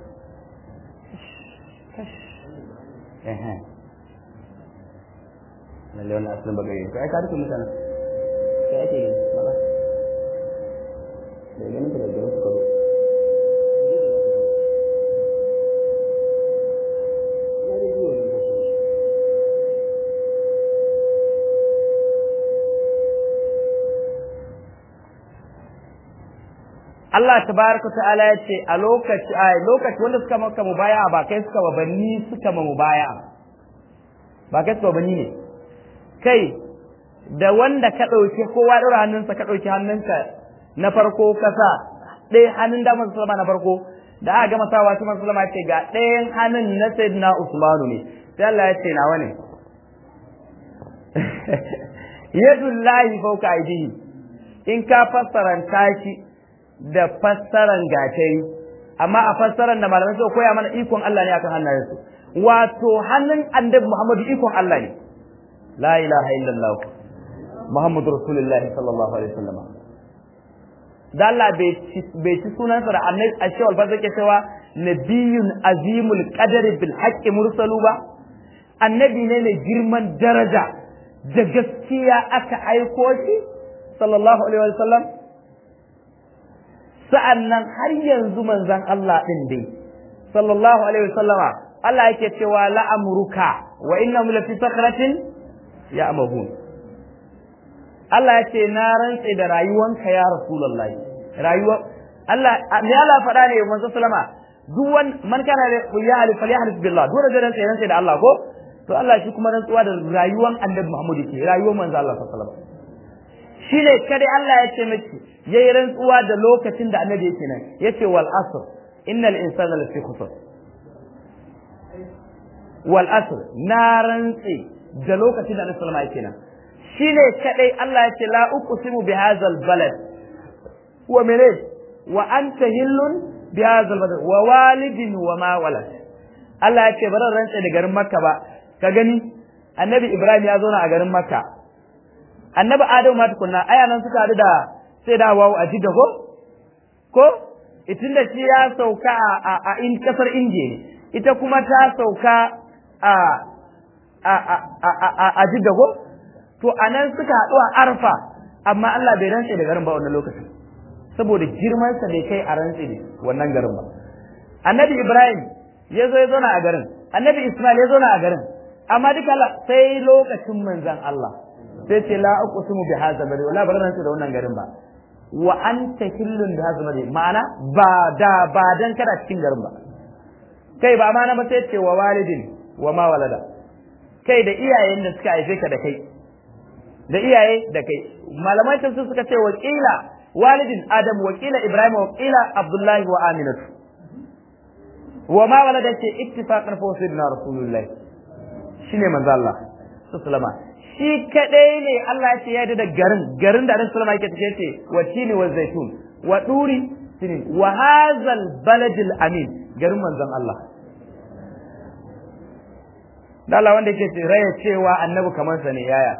ehe lalle wannan asalin bagare to ai ka rufe mutane sai ake gani mala da ganin ka da garin suka zo Allah tabaraka ta'ala ya ce a lokaci a lokaci wanda suka maka mubaya ba kai suka ba banni suka ma mubaya ba kai suka banni ne kai da wanda ka ɗauki kowa ɗora hannunsa ka ɗauki hannunka na farko kasa ɗaya hannun damar sallama na farko da aka gama sawa shi sallama ce ga ɗayan hannun na sayyidina usmanu ne sai Allah ya ce nawa ne yadullahi fauka aidihi in ka fassaranta shi da fassaran gatari amma a fassaran da malamai suka koya mana ikon Allah ne akan hannayensu wato hannun annabi Muhammadu ikon Allah ne la ilaha illallah Muhammadu Rasulullah sallallahu alaihi wasallam da Allah bai ci sunansa da annabi a shawal ba zai cewa nabiyun azimul qadari bil haqqi mursalu ba annabi ne mai girman daraja da gaskiya aka aiko shi sallallahu alaihi wasallam sa'annan har yanzu manzon Allah din dai sallallahu alaihi wasallama Allah yake cewa la'amruka wa innahum lafi sakratin ya'mahun Allah ya ce na rantse da rayuwanka ya rasulullahi rayuwa Allah me Allah faɗa ne manzo sallama duk wan man kana da ya alif ya alif billah dole da rantse rantse da Allah ko to Allah shi kuma rantsuwa da rayuwan annabi Muhammad ke rayuwar manzo Allah sallallahu alaihi wasallam shine kada Allah ya ce miki yayi rantsuwa da lokacin da annabi yake nan yace wal asr innal insana lafi khusr wal asr na rantse da lokacin da annabi sallallahu alaihi wasallam yake nan shine kadai Allah ya ce la uqsimu bi hadzal balad wa mene wa anta hillun bi hadzal balad wa walidin wa ma walad Allah ya ce bari rantse da garin Makka ba ka gani annabi Ibrahim ya zauna a garin Makka annabi Adamu ma tukunna aya nan suka hadu da sai da wawu a jidda ko ko itin da shi ya sauka a a in kasar Indiya ne ita kuma ta sauka a a a a jidda ko to anan suka haɗu a arfa amma Allah bai rantse da garin ba wannan lokacin saboda girmansa bai kai a rantse da wannan garin ba annabi ibrahim ya zo ya zauna a garin annabi ismail ya zauna a garin amma duka sai lokacin manzan Allah sai ce la uqsimu bi hadha bari wala bar rantse da wannan garin ba wa anta hillun bi hadha bari ma'ana ba da ba dan kada cikin garin ba kai ba ma na ba sai ce wa walidin wa ma walada kai da iyayen da suka haife ka da kai da iyaye da kai malamai tafsir suka ce wakila walidin adam wakila ibrahim wakila abdullahi wa aminatu wa ma walada ce ittifaqan fa sayyidina rasulullah shine manzo Allah sallama shi kadai ne Allah ya ce ya da garin garin da Annabi sallama yake tace ce wa tini wa zaitun wa duri tini wa hadzal baladil amin garin manzon Allah da Allah wanda yake raya cewa annabi kamar sa ne yaya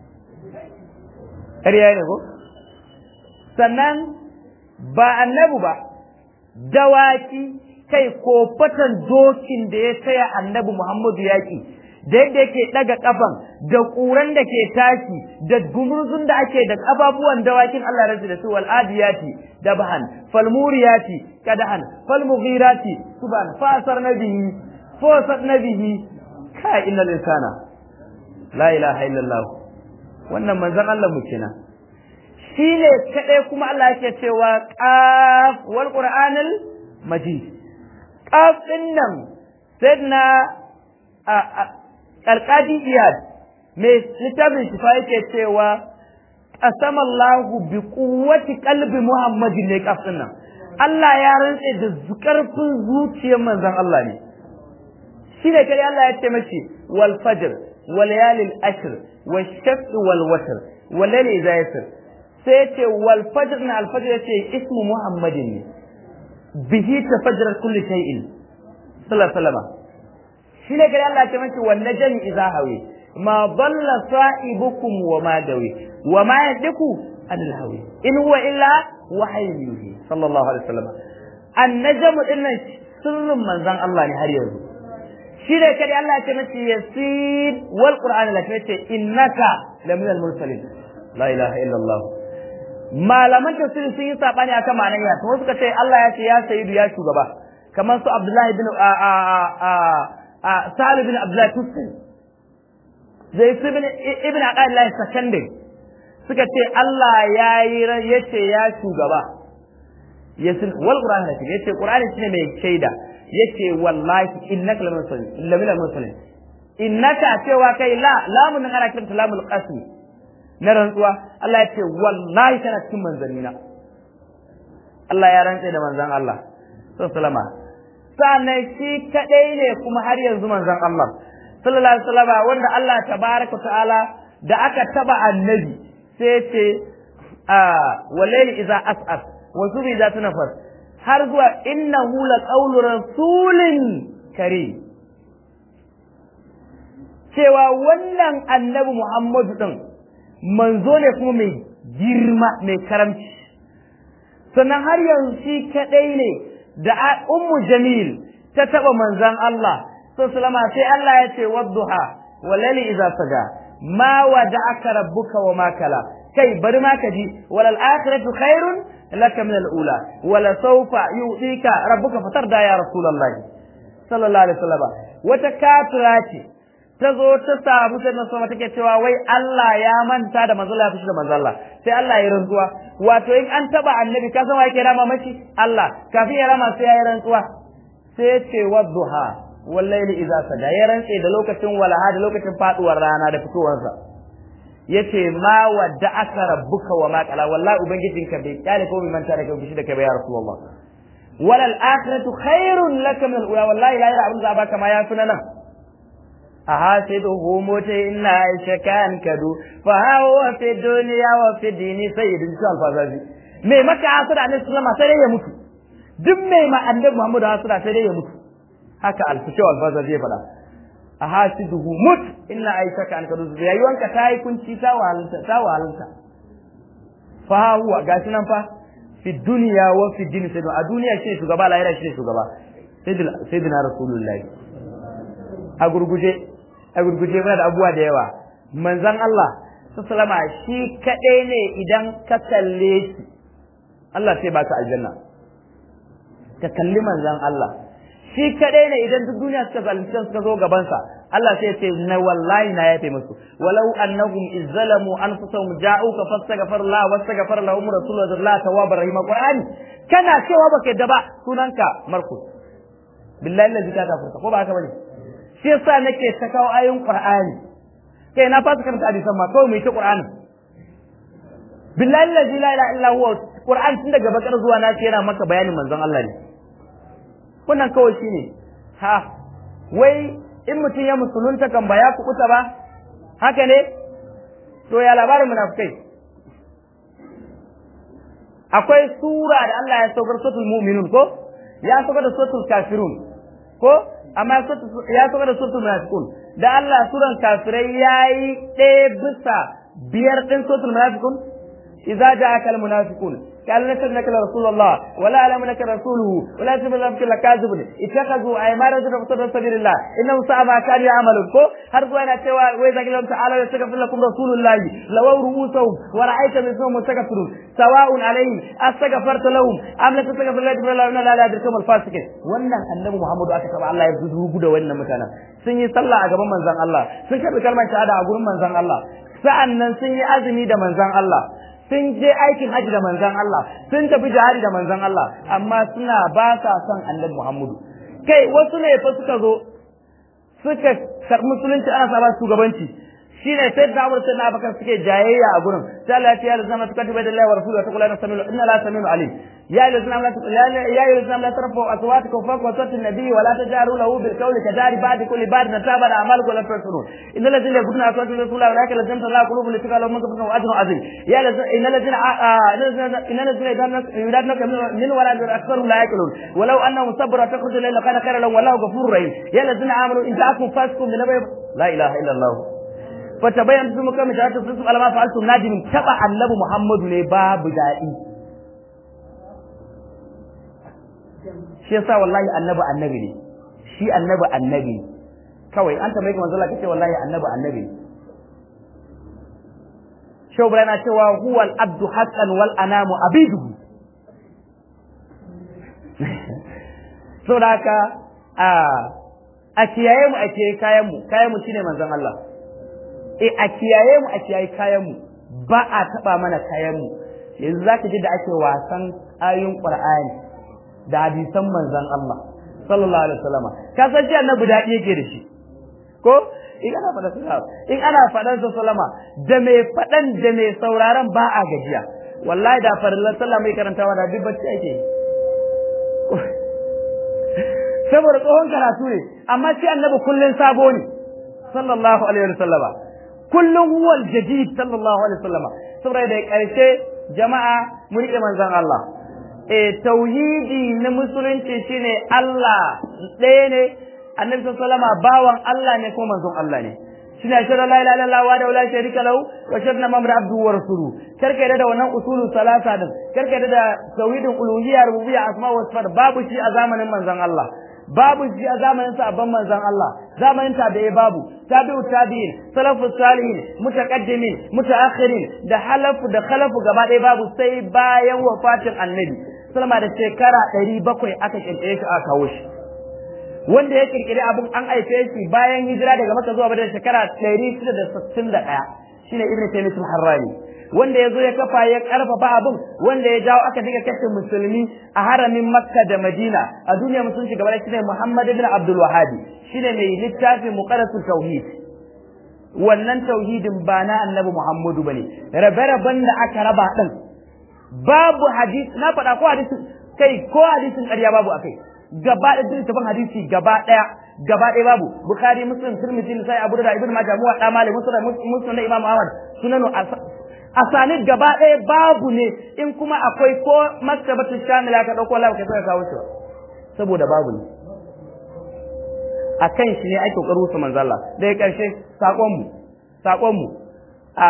ƙarya ne ko sannan ba annabi ba dawaki kai ko fatan dokin da ya taya annabi Muhammadu yaƙi da yadda yake ɗaga ƙafan da ƙuran da ke tashi da gumurzun da ake da ƙafafuwan dawakin Allah rasu da su wal adiyati dabhan fal muriyati kadahan fal mughirati subhan fasar nabihi fasar nabihi kai innal insana la ilaha illallah wannan manzon Allah mu kenan shine kadai kuma Allah yake cewa qaf wal qur'anil majid qaf din nan sayyidina alqadi iyad me littafin shifa yake cewa qasama Allah bi quwwati qalbi muhammadin ne qaf din nan Allah ya rantse da karfin zuciyar manzon Allah ne shine kai Allah ya ce mace wal fajr wal layalil ashr wal shaf'i wal watr wal layli idha yasr sai ce wal fajr na al fajr yace ismu muhammadin ne bihi tafajjara kulli shay'in sallallahu alaihi wasallam shine kai Allah ya ce mace wal najmi idha hawi ma dalla sa'ibukum wa ma dawi wa ma yadiku anil hawi in huwa illa wahyun yuhi sallallahu alaihi wasallam an najmu dinnan sirrin manzon Allah ne har yanzu shi ne kada Allah ya ce mace yasir wal qur'ani la ce innaka lamin al mursalin la ilaha illa Allah malaman tafsiri sun yi sabani akan ma'anar ya to suka ce Allah ya ce ya sayyidu ya shugaba kamar su Abdullahi bin a a a a Salih bin Abdullahi Tusri zai su bin ibn Aqillah Sakandari suka ce Allah ya yi yace ya shugaba yasin wal qur'ani la yace qur'ani shine mai shaida yace wallahi innaka lamin mursalin lamin mursalin innaka cewa kai la lamun nan ana kiranta lamul qasmi na rantsuwa Allah ya ce wallahi kana cikin manzannina Allah ya rantse da manzon Allah sallama sannan shi kadai ne kuma har yanzu manzon Allah sallallahu alaihi wasallam wanda Allah tabaraka ta'ala da aka taba annabi sai ce a wallahi idza as'as wa zubi za tunafas har zuwa innahu laqawlu rasulin karim cewa wannan annabi Muhammadu din manzo ne kuma mai girma mai karamci sannan har yanzu shi kadai ne da ummu jamil ta taba manzon Allah sallama sai Allah ya ce wadduha walali idza saja ma wada'aka rabbuka wa ma kala kai bari ma ka ji walal akhiratu khairun laka min al ula wala sawfa yu'tika rabbuka fatarda ya rasulullahi sallallahu alaihi wasallam wata kafira ce ta zo ta samu sai sama take cewa wai Allah ya manta da manzo Allah ya fushi da manzo Allah sai Allah ya rantsuwa wato in an taba annabi ka san wa yake rama mashi Allah kafin ya rama sai ya yi rantsuwa sai ya ce wadduha wallahi idza sada ya rantse da lokacin walaha da lokacin faduwar rana da fitowarsa yace ma wadda aka rabbuka wa ma qala wallahi ubangijinka bai kyale ko bai manta da kai fushi da kai ba ya rasulullah walal akhiratu khairun laka min al-ula wallahi la abin da baka ma ya fi nan أحاسده متئن عيش كان كدو فهو في الدنيا وفي الدين سيد إنسان فازازي mai maka hasada annabi sallama sai dai ya mutu duk mai ma annabi Muhammad hasada sai dai ya mutu haka alfishu alfaza zai faɗa a hasiduhu mut inna aishaka an kadu rayuwanka ta yi kunci ta wahalta ta wahalta fa huwa gashi nan fa fi dunya wa fi din sai a duniya shi shugaba lahira shi shugaba sayyidina rasulullahi a gurguje a gurguje muna da abubuwa da yawa manzon Allah sallama shi kadai ne idan ka kalle shi Allah sai baka aljanna ka kalli manzon Allah shi kadai ne idan duk duniya suka zalunce suka zo gaban sa Allah sai ce na wallahi na yafe musu walau annahum izzalamu anfusahum ja'uka fastaghfir la wastaghfir lahum rasulullah tawwabar rahim qur'ani kana cewa baka yadda ba sunanka markus billahi allazi ka kafurta ko ba haka bane shi yasa nake ta kawo ayoyin qur'ani kai na fasa karanta hadisan ma kawai mai ta qur'ani billahi allazi la ilaha illa huwa qur'an tun daga bakar zuwa na yana maka bayanin manzon Allah ne wannan kawai shine ha wai in mutum ya musulunta kan ba ya kubuta ba haka ne to ya labarin munafikai akwai sura da Allah ya saukar suratul mu'minun ko ya saukar da suratul kafirun ko amma ya saukar da suratul munafiqun da Allah suran kafirai yayi ɗaya bisa biyar ɗin suratul munafiqun idza ja'aka al munafiqun قال نشهد لك رسول الله ولا اعلم لك رسوله ولا يجب لك لكاذب اتخذوا ايمانا في سبيل الله انهم ساء ما كانوا يعملون كو har zuwa yana cewa wai zaki lam ta'ala ya saka lakum rasulullah law ru'usahum wa ra'aita minhum mustaghfirun sawa'un alaihim astaghfarta lahum am la tastaghfir lahum la la yadrikum al-fasiqin wannan annabi muhammadu aka taba Allah ya zugu da wannan mutanen sun yi sallah a gaban manzon Allah sun karbi kalmar shahada a gurin manzon Allah sa'annan sun yi azumi da manzon Allah sun je aikin haji da manzon Allah sun tafi jihadi da manzon Allah amma suna ba sa son annabi Muhammadu kai wasu ne fa suka zo suka karɓi musulunci ana sa ba shugabanci shine sai da Umar sai na Abubakar suke jayayya a gurin sai Allah ya ce ya lazama suka tabbata da Allah wa rasuluhu ta kula na samilu inna la samilu alim ya lazama la ya lazama la tarfu aswatukum fawqa sawti an-nabi wa la tajaru lahu bil qawli kadari ba'di kulli ba'd nataba da amalukum la tasrun innal ladzina yaquluna aswatu rasulillahi wa la yakallazuna la qulubu li taqalu man qabla ajrun azim ya innal ladzina innal ladzina yudadna min wala aktharu la yaqulun walau annahum sabru takhruju ila kana khayran lahum wallahu ghafurur rahim ya ladzina amanu in ja'akum fasiqun bi nabai la ilaha illa allah fatabayan su muka mita ta su alama fa'altum nadimin taba annabi Muhammadu ne babu dadi shi yasa wallahi annabi annabi ne shi annabi annabi kawai an tambaye ka manzo Allah kace wallahi annabi annabi Shau yana cewa huwa al-abdu haqqan wal anamu abiduhu saboda haka a a kiyaye mu a kiyaye kayan mu kayan mu shine manzon Allah e a kiyaye mu a kiyaye kayan mu ba a taba mana kayan mu yanzu zaka ji da ake wasan ayoyin Qur'ani da hadisan manzon Allah sallallahu alaihi wasallam ka san shi annabi dadi yake da shi ko in ana faɗa sallama in ana faɗan sa sallama da mai faɗan da mai sauraron ba a gajiya wallahi da farillan sallah mai karantawa da duk bacci ake saboda tsohon karatu ne amma sai annabi kullun sabo ne sallallahu alaihi wasallam kullun huwal jadid sallallahu alaihi wasallam saboda da karshe jama'a mu rike manzon Allah eh tauhidi na musulunci shine Allah ɗaya ne annabi sallallahu alaihi wasallam bawan Allah ne ko manzon Allah ne shine shara la ilaha illallah wa la sharika lahu wa sharna mamra abdu wa rasuluhu karka da wannan usulul salasa din karka da tauhidin uluhiyya rububiyya asma wa sifat babu shi a zamanin manzon Allah babu shi a zamanin sabon manzon Allah zamanin tabi'i babu tabi'u tabi'in salafus salihin mutaqaddimin mutaakhirin da halafu da khalafu gaba ɗaya babu sai bayan wafatin annabi sallama da shekara 700 aka kirkire shi aka kawo shi wanda ya kirkiri abin an aife shi bayan hijira daga Makka zuwa Madina shekara 661 shine Ibn Taymiyyah al-Harrani wanda ya zo ya kafa ya karfafa abin wanda ya jawo aka diga kashe musulmi a haramin Makka da Madina a duniya musulunci gaba da shine Muhammad ibn Abdul Wahhab shine mai littafin Muqaddasul Tauhid wannan tauhidin ba na Annabi Muhammadu bane rabe-raben da aka raba din babu hadisi na faɗa ko hadisin kai ko hadisin ƙarya babu akai gaba da littafin hadisi gaba daya gaba daya babu bukhari muslim tirmidhi sai abu da ibnu majah muwa da malik muslim muslim da imam ahmad sunanu asanid gaba daya babu ne in kuma akwai ko maktabatul shamila ka dauko Allah ka sai kawo shi saboda babu ne akan shi ne ake kokarin su manzo Allah daga karshe sakon mu sakon mu a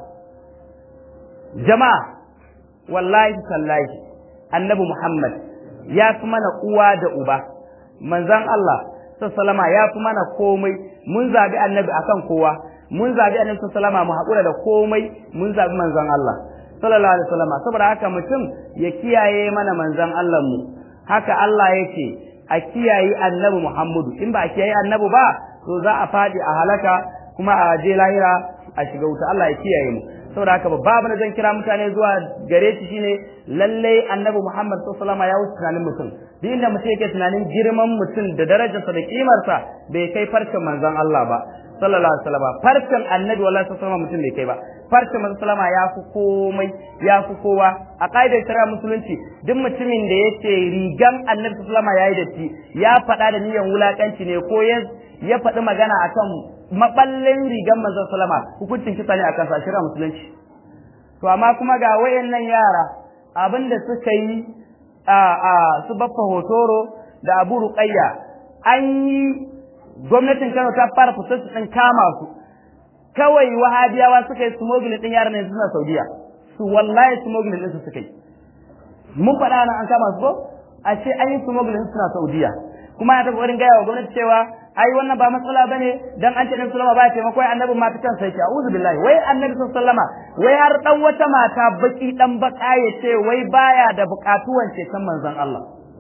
jama'a wallahi sallahi annabi muhammad ya fi mana uwa da uba manzon Allah sallama ya fi mana komai mun zabi annabi akan kowa mun zabi annabi sallama mu haƙura da komai mun zabi manzon Allah sallallahu alaihi wasallam saboda haka mutum ya kiyaye mana manzon Allah mu haka Allah yake a kiyaye annabi Muhammadu in ba a kiyaye annabi ba to za a fadi a halaka kuma a je lahira a shiga wuta Allah ya kiyaye mu saboda haka babu na zan kira mutane zuwa gare shi shine lalle annabi Muhammad sallallahu alaihi wasallam ya wuce tunanin mutum duk inda mutum yake tunanin girman mutum da darajarsa da kimarsa bai kai farcen manzon Allah ba sallallahu alaihi wasallam farcen annabi wallahi sallallahu mutum bai kai ba farcen manzon sallama ya fi komai ya fi kowa a kaidar shari'a musulunci duk mutumin da yace rigan annabi sallallahu yayi datti ya faɗa da niyyar wulakanci ne ko ya faɗi magana akan maballin rigan manzon sallama hukuncin kisa ne akan sa shari'a musulunci to amma kuma ga wayannan yara abinda suka yi a a su baffa hotoro da abu ruqayya an yi gwamnatin Kano ta fara fitar din kama su kawai wahabiyawa suka yi smuggling din yaran yanzu suna Saudiya su wallahi smuggling din su suka yi mun faɗa nan an kama su ko a ce an yi smuggling suna Saudiya kuma ya taɓa wurin gaya wa gwamnati cewa ai wannan ba matsala bane dan an ce dan sallama ba taimako ai annabi ma ta kan sai a'udhu billahi wai annabi sallama wai har dan wata mata baki dan baka ya ce wai baya da bukatuwan ce kan manzon Allah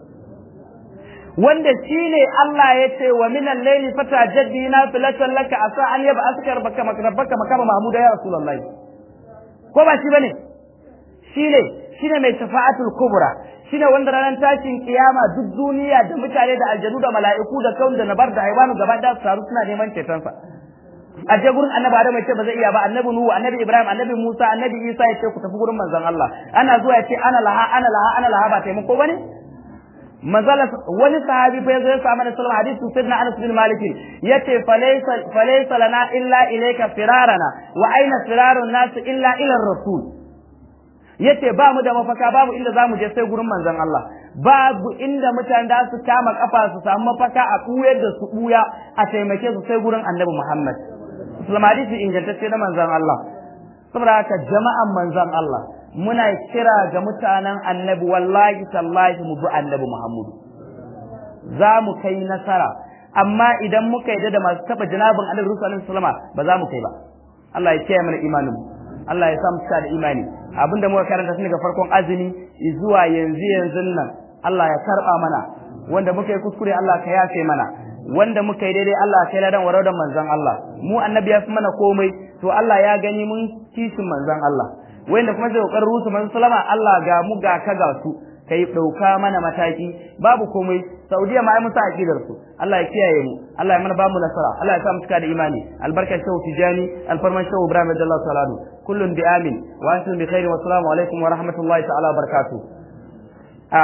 wanda shine Allah ya ce wa minal layli fatajaddi nafilatan laka asa an yaba askar baka makrabaka makama mahmuda ya rasulullahi ko ba shi bane shine shine mai shafa'atul kubra shine wanda ranar tashin kiyama duk duniya da mutane da aljanu da mala'iku da kaun da nabar da haywanu gaba da su taru suna neman cetonsa a je gurin annabi Adam ce ba zai iya ba annabi Nuhu annabi Ibrahim annabi Musa annabi Isa ya ce ku tafi gurin manzon Allah ana zuwa ya ce ana laha ana laha ana laha ba taimako bane manzala wani sahabi fa yazo ya samu da sallama hadisi sayyidina Anas bin Malik yace falaysa falaysa lana illa ilayka firarana wa aina firarun nas illa ila rasul yace ba mu da mafaka babu inda zamu je sai gurin manzon Allah babu inda mutane da su kama kafa su samu mafaka a kuyar da su buya a taimake su sai gurin Annabi Muhammad Islam hadisi ingantacce na manzon Allah saboda haka jama'an manzon Allah muna kira ga mutanen Annabi wallahi tallahi mu bi Annabi Muhammad za mu kai nasara amma idan muka yi da masu taba janabin Annabi sallallahu alaihi wasallam ba za mu kai ba Allah ya kiyaye mana imanin mu Allah ya sa mu da imani abinda muka karanta tun daga farkon azumi zuwa yanzu yanzu nan Allah ya karba mana wanda muka yi kuskure Allah ka yafe mana wanda muka yi daidai Allah ka yi ladan warau da manzon Allah mu annabi ya fi mana komai to Allah ya gani mun kishin manzon Allah wanda kuma zai kokarin rusu manzon sallama Allah ga mu ga ka ga su kai dauka mana mataki babu komai Saudiya ma ai musa aqidar su Allah ya kiyaye mu Allah ya mana bamu nasara Allah ya sa mu cika da imani albarkar shehu tijani alfarman shehu ibrahim radiyallahu ta'ala anhu kullun bi amin wa antum bi khairin wa assalamu alaikum wa rahmatullahi ta'ala wa barakatuh a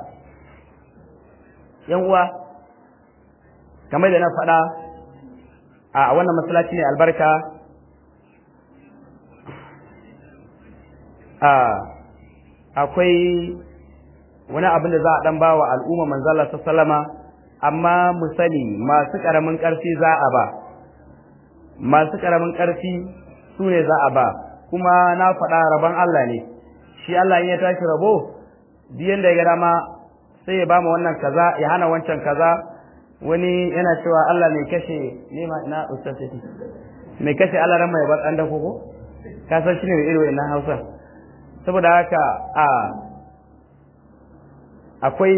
yan uwa kamar da na faɗa a wannan masallaci ne albarka a akwai wani abin da za a dan bawa al'umma manzala ta salama amma mu sani masu karamin karfi za a ba masu karamin karfi su ne za a ba kuma na faɗa rabon Allah ne shi Allah in ya tashi rabo biyan da ya ga dama sai ya ba mu wannan kaza ya hana wancan kaza wani yana cewa Allah mai kashe ne ma ina ustaz mai kashe Allah ran mai bar dan dako ko ka san shi ne mai irin wannan Hausa saboda haka a akwai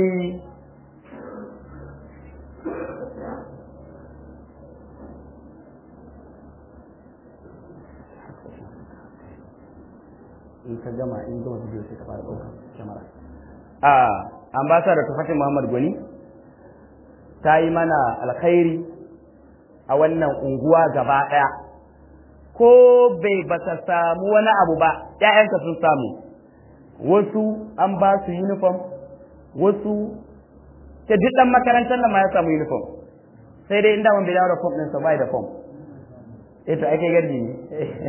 in ka gama in gama video sai ka fara ɗaukar kyamara a ambassador tufatin muhammad gwani ta yi mana alkhairi a wannan unguwa gaba ɗaya ko bai ba ta samu wani abu ba ‘ya'yanka sun samu wasu an ba su uniform wasu ta duk ɗan makarantar da ma ya samu uniform sai dai inda mun bai dawo da form ɗinsa bai da form ita ake garji ne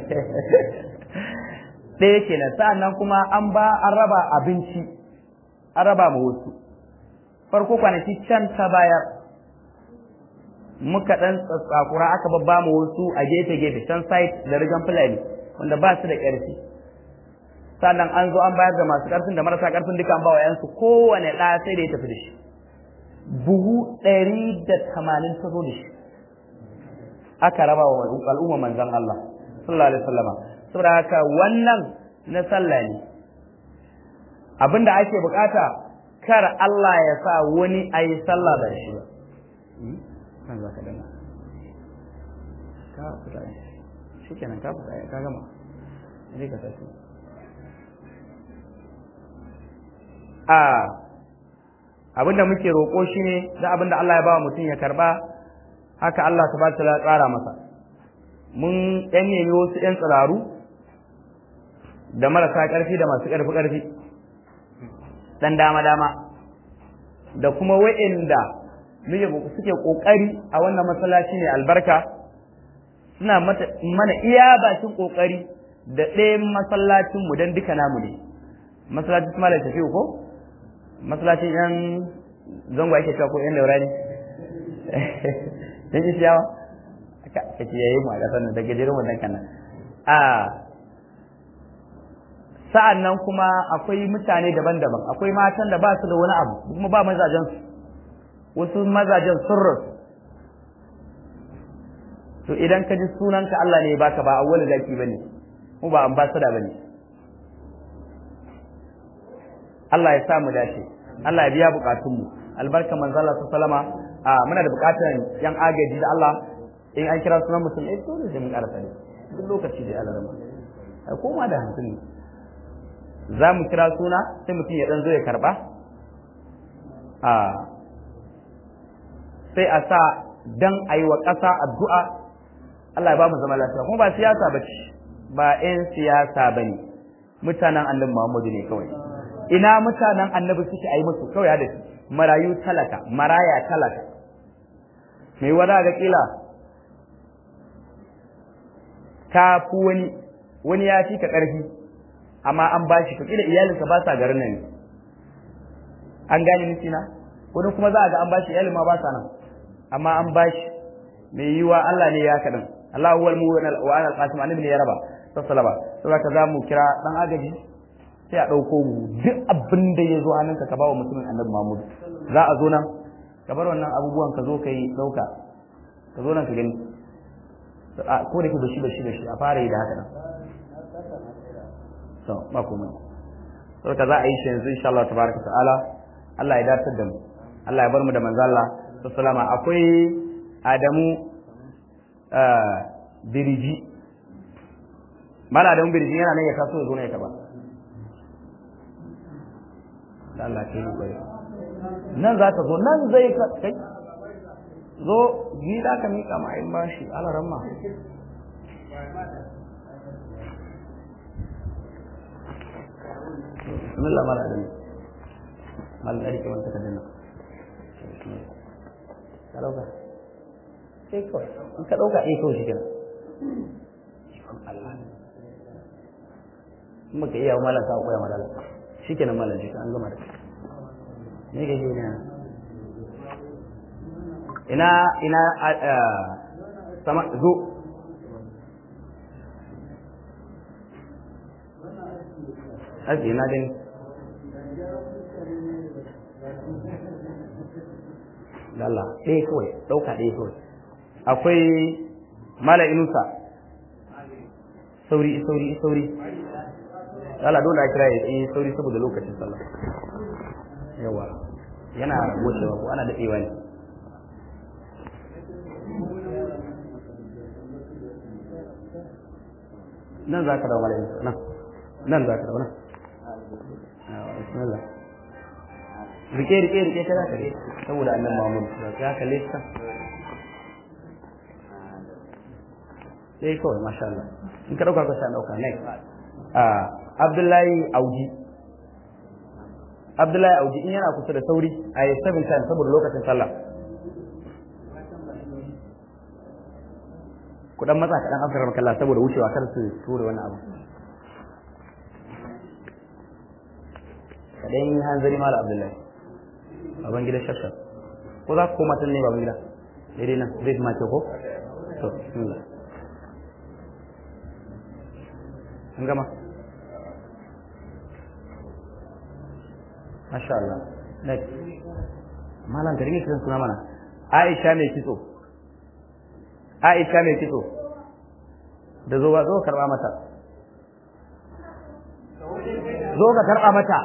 ɗaya kenan sa'annan kuma an ba an raba abinci an raba ma wasu farko kwanaki can ta bayar muka ɗan tsakura aka babba mu wasu a gefe-gefe can site da rigan fulani wanda ba su da ƙarfi sannan an zo an bayar da masu ƙarfin da marasa ƙarfin duka an ba wa yansu kowane ɗa sai da ya tafi da shi buhu ɗari da tamanin ta zo da shi aka raba wa al'umma manzon Allah sallallahu alaihi wasallama saboda haka wannan na sallah ne abinda ake bukata kar Allah ya sa wani a yi sallah da shi ba kan za ka dana ka fita shi kenan ka fita ka gama zai ka tafi a abinda muke roƙo shi ne da abinda Allah ya ba mutum ya karba haka Allah ta ba ta tsara masa mun ɗan nemi wasu ‘yan tsiraru da marasa ƙarfi da masu ƙarfi ƙarfi ɗan dama-dama da kuma wa'inda suke ƙoƙari a wannan masallaci ne albarka suna mana iya bakin ƙoƙari da ɗayan masallacinmu don duka namu ne masallacin su malar tafiya ko masallacin yan zango ake cewa ko yan daura ne yan isiyawa ka kiyaye mu a ƙasar nan da gajeren wannan kanan a sa'an nan kuma akwai mutane daban-daban akwai matan da ba su da wani abu kuma ba mazajen su wasu mazajen sun rasu to idan ka ji sunanka Allah ne baka ba awwal zaki bane mu ba ambassador bane Allah ya sa mu dace Allah ya biya bukatun mu albarka manzo Allah sallama a muna da bukatan yan agaji da Allah in an kira sunan mutum eh dole sai mun karasa ne duk lokaci da Allah rama ai koma da hankali za mu kira suna sai mutum ya dan zo ya karba a sai a sa dan a yi wa ƙasa addu'a Allah ya ba mu zama lafiya kuma ba siyasa ba ce ba 'yan siyasa ba ne mutanen annabi Muhammadu ne kawai ina mutanen annabi suke a yi musu kawai da shi marayu talaka maraya talaka mai wada ga kila ka fi wani wani ya fi ka ƙarfi amma an ba shi kila iyalinsa ba sa garin nan an gane nufi na wani kuma za a ga an ba shi iyalin ma ba sa nan amma an ba shi mai yiwa Allah ne ya kaɗan Allah huwal mu wa ana alqasim annabi ne ya raba sassalaba saboda ka za mu kira dan agaji sai a ɗauko mu duk abin da ya zo hannunka ka bawa mutumin annabi Muhammad za a zo nan ka bar wannan abubuwan ka zo ka yi ɗauka ka zo nan ka gani ko da ke bashi bashi bashi a fara yi da haka nan to ba komai saboda za a yi shi yanzu insha Allah tabaraka ta'ala Allah ya dace da mu Allah ya bar mu da manzo Allah sallama akwai Adamu biriji mala Adamu biriji yana nan ya taso ya zo ne ya taba Allah ke yi kwari nan za ka zo nan zai ka kai zo ni za ka miƙa ma in ba shi alaran ma bismillah mala adami mala dari ke wanta kadina ka dauka sai kawai in ka dauka eh kawai shi kenan Allah in baka iya malam ka koya malala shikenan malam shi an gama da ne ga shi ne ina ina sama zo aji na gani Allah ɗaya kawai ɗauka ɗaya kawai akwai mala inusa sauri sauri sauri Allah dole a kira ya yi sauri saboda lokacin sallah yawa yana wucewa ko ana daɗewa ne nan za ka dawo malayin nan nan za ka dawo nan bismillah rike rike rike ta za ka rike saboda annan mamun ya kalle ta sai kawai masha Allah in ka dauka ka sa dauka next Abdullahi Auji Abdullahi Auji in yana kusa da sauri a yi seven times saboda lokacin sallah ku dan matsa kaɗan afirka makalla saboda wucewa kar su ture wani abu kaɗan yi hanzari mala Abdullahi baban gida shafshaf ko za ku koma tun ne baban gida daidai nan zai fi mace ko to bismillah an gama Masha Allah. Next. Malam ka rike kiran suna mana. Aisha mai kitso. Aisha mai kitso. Da zo ba zo karba mata. Zo ka karba mata.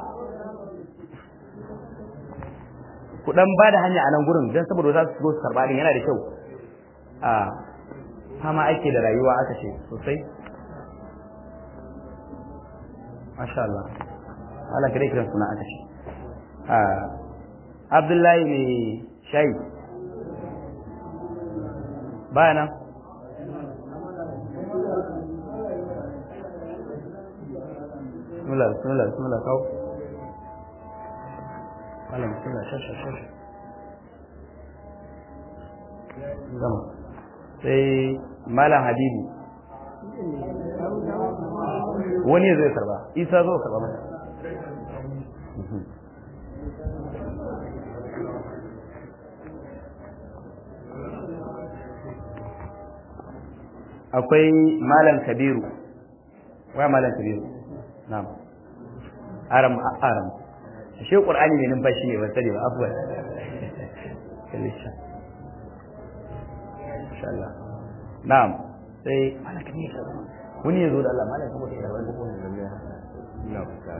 Ku dan ba da hanya a nan gurin don saboda za su zo su karba din yana da kyau. A fama ake da rayuwa aka ce sosai. Masha Allah. Allah ka rike kiran suna aka ce. Abdullahi mai shayi baya nan bismillah bismillah bismillah kawo malam bismillah shasha shasha gama sai malam habibu wani zai karba isa zo karba mata akwai malam kabiru wai malam kabiru na'am aram aram shi qur'ani ne numfashi ne ba sani ba afwan kallisha insha Allah na'am sai malam kabiru wani yazo da Allah malam kabiru da wani ko ne ina fata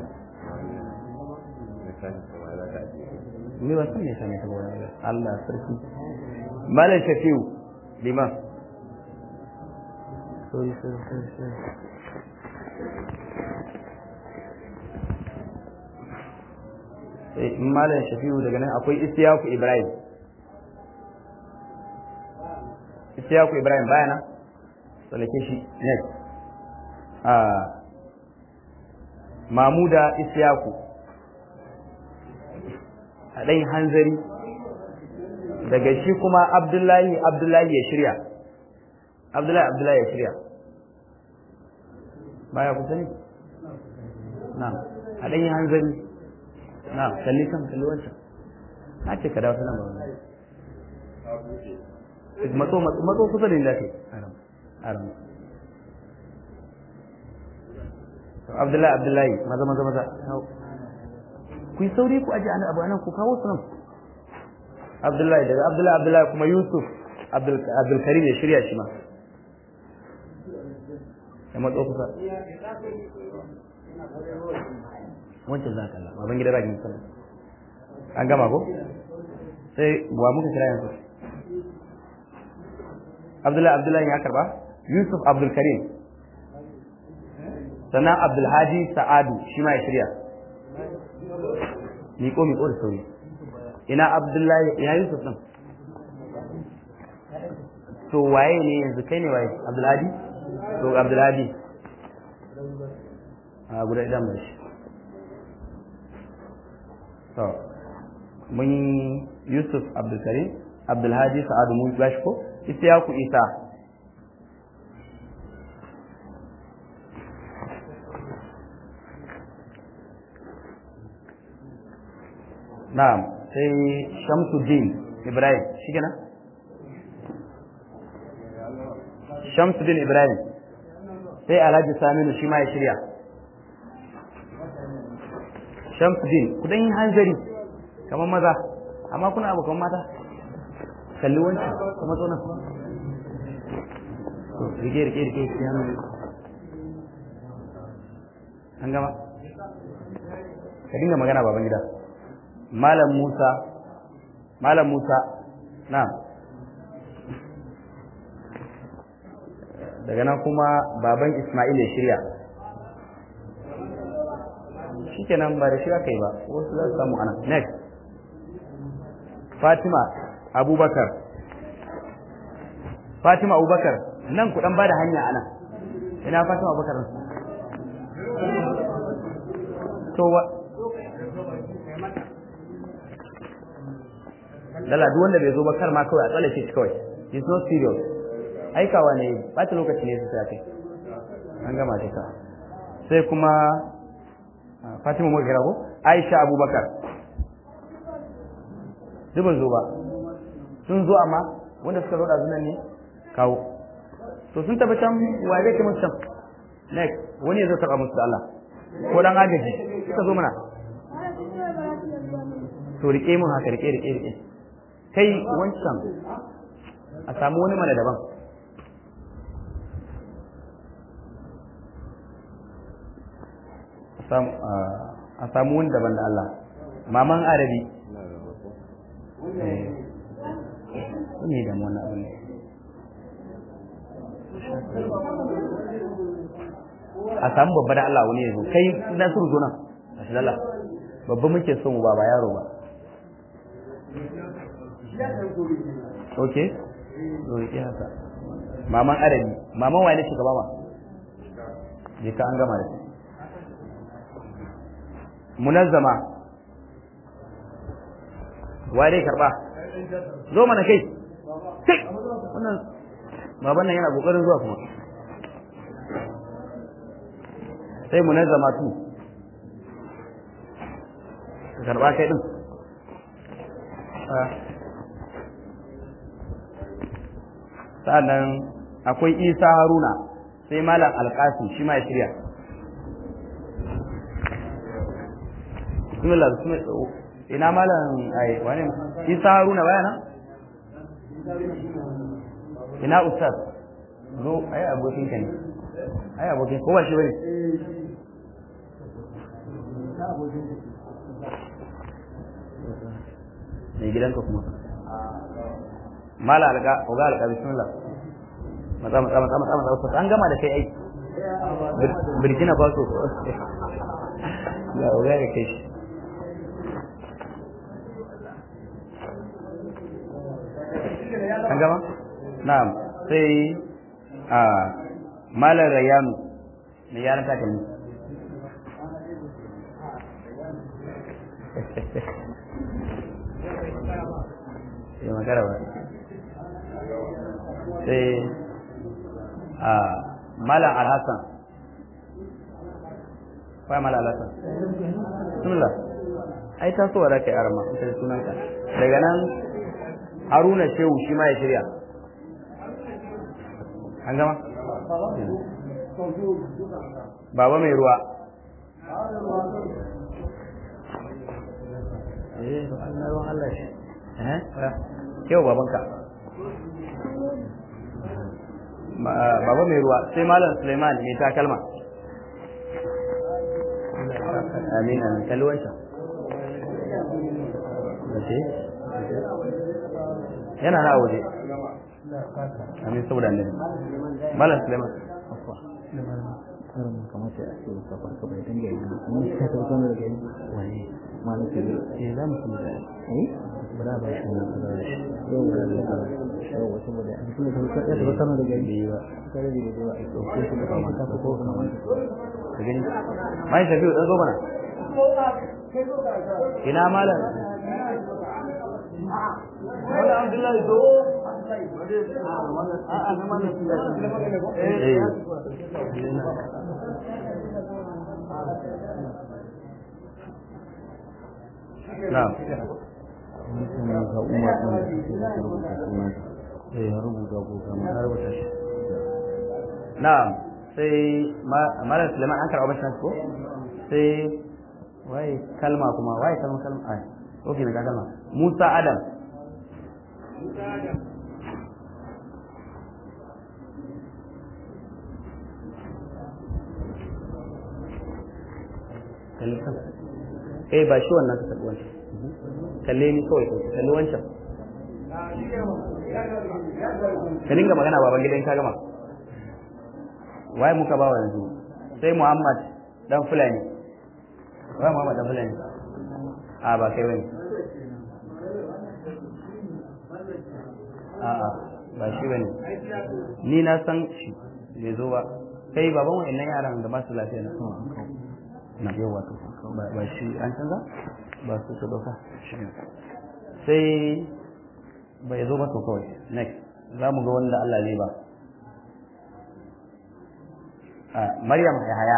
ni ba san me sani ta wani Allah sarki malam shafiu liman sorry, sorry, sorry, sorry. Eh, Malam Shafi'u daga nan akwai Isiyaku Ibrahim. Isiyaku Ibrahim bayana? Tsallake shi next. Ah, Mamuda Isiyaku. A ɗan hanzari. Daga shi kuma Abdullahi Abdullahi ya shirya. Abdullahi Abdullahi ya shirya. Baya ku sani? Na, a ɗanyi hanzari. Na, kalli kan kalli wancan. Na ce ka dawo ta nan ba wani. Matso matso kusa da inda ke. Aram. Aram. Abdullahi Abdullahi maza maza maza. Ku yi sauri ku aje abu anan ku kawo su nan. Abdullahi daga Abdullahi Abdullahi kuma Yusuf Abdul Karim ya shirya shi ma. ya matso kusa wancan za ka Allah baban gida ragin sallah an gama ko sai wa muka kira yanzu Abdullahi Abdullahi ya karba Yusuf Abdul Karim sannan Abdul Hadi Sa'adu shi ma ya shirya miƙo miƙo da sauri ina abdullahi ina yusuf din to waye ne yanzu kai ne waye abdulhadi to abdulhadi a guda idan mai shi to mun yusuf abdulkarim abdulhadi sa'adu mun bashi ko ita ya ku isa na'am sai shamsuddin ibrahim shi kenan shamsuddin ibrahim sai alhaji saminu shi ma ya shirya shamsuddin kudan yin hanzari kamar maza amma kuna abokan mata kalli wancan kuma zo nan to rike rike rike ki hannu an gama ka dinga magana baban gida malam musa malam musa na daga nan kuma baban ismail ya shirya shikenan ba da shi aka yi ba wasu za su samu anan next fatima abubakar fatima abubakar nan ku dan bada hanya anan ina fatima abubakar to wa lala duk wanda bai zo ba kar ma kawai a tsallake shi kawai it's not serious aikawa ne bata lokaci ne su sai kai an gama ta sai kuma Fatima muka kira ko Aisha Abubakar duk ban zo ba sun zo amma wanda suka zo da zunan ne kawo to sun tafi can wa zai kai musu can next wani ya zo karɓa musu da Allah ko dan agaji suka zo mana to rike mun haka rike rike rike kai wancan a samu wani mana daban a samu wani daban da Allah maman arabi ne da wani abu ne a samu babba da Allah wani yanzu kai na suru zo nan a shi Allah babba muke son ba ba yaro ba ok zo rike haka maman arabi maman wani shugaba ma je ka an gama da shi munazzama wa dai karba zo mana kai kai wannan baban nan yana kokarin zuwa kuma sai munazzama tu ka karba kai din sa'annan akwai isa haruna sai malam alkasim shi ma ya shirya bismillah bismillah ina malam ai wani isa haruna bayana ina ustaz zo ai abokin ka ne ai abokin ko ba shi bane ne gidanka kuma mala alga oga alga bismillah matsa matsa matsa matsa matsa ustaz an gama da kai ai Burkina Faso ga oga da kai shi an gama na'am sai a malar rayanu mai yaran takalmi ya magana ba sai a malar alhassan kwa malar alhassan sunula ai tasowa da kai arama ita da sunanka daga nan haruna shehu shi ma ya shirya an gama baba mai ruwa eh Allah ruwan Allah shi eh kyau babanka baba mai ruwa sai malam Suleiman mai takalma amin amin kalli wancan yana na waje amin saboda annabi malam Suleiman har ma kamata a ce ka farka bai dinga yi amma shi ka tabbata da gani wani malaka ne eh za mu kuma da eh ba da ba shi ne ba da shi yau da da yau wasu ba da kuma da ka ya tabbata da gani ba kare da da ba ko ko da ba ka ko ka ma ka gani mai shafi dan zo mana ina malam wala abdullahi zo Na'am. kuma ga umar din da suke da rubuta sunan eh ya rubuta ko kuma ya rubuta shi Na'am. Sai Malam Suleiman an karɓa bashin ko? Sai waye kalma kuma waye kalma kalma ai. Okay ne ga kalma. Musa Adam. kalli kan eh ba shi wannan ka kalli wancan kalle ni kawai ka kalli wancan ka dinga magana baban gidan ka gama waye muka ba wa yanzu sai Muhammad dan Fulani waye Muhammad dan Fulani a ba kai bane a a ba shi bane ni na san shi bai zo ba kai baban wa'annan yaran da ba su lafiya na na yau wato ba shi an canza ba su su dauka sai bai zo ba to kawai next za mu ga wanda Allah zai ba Maryam Yahaya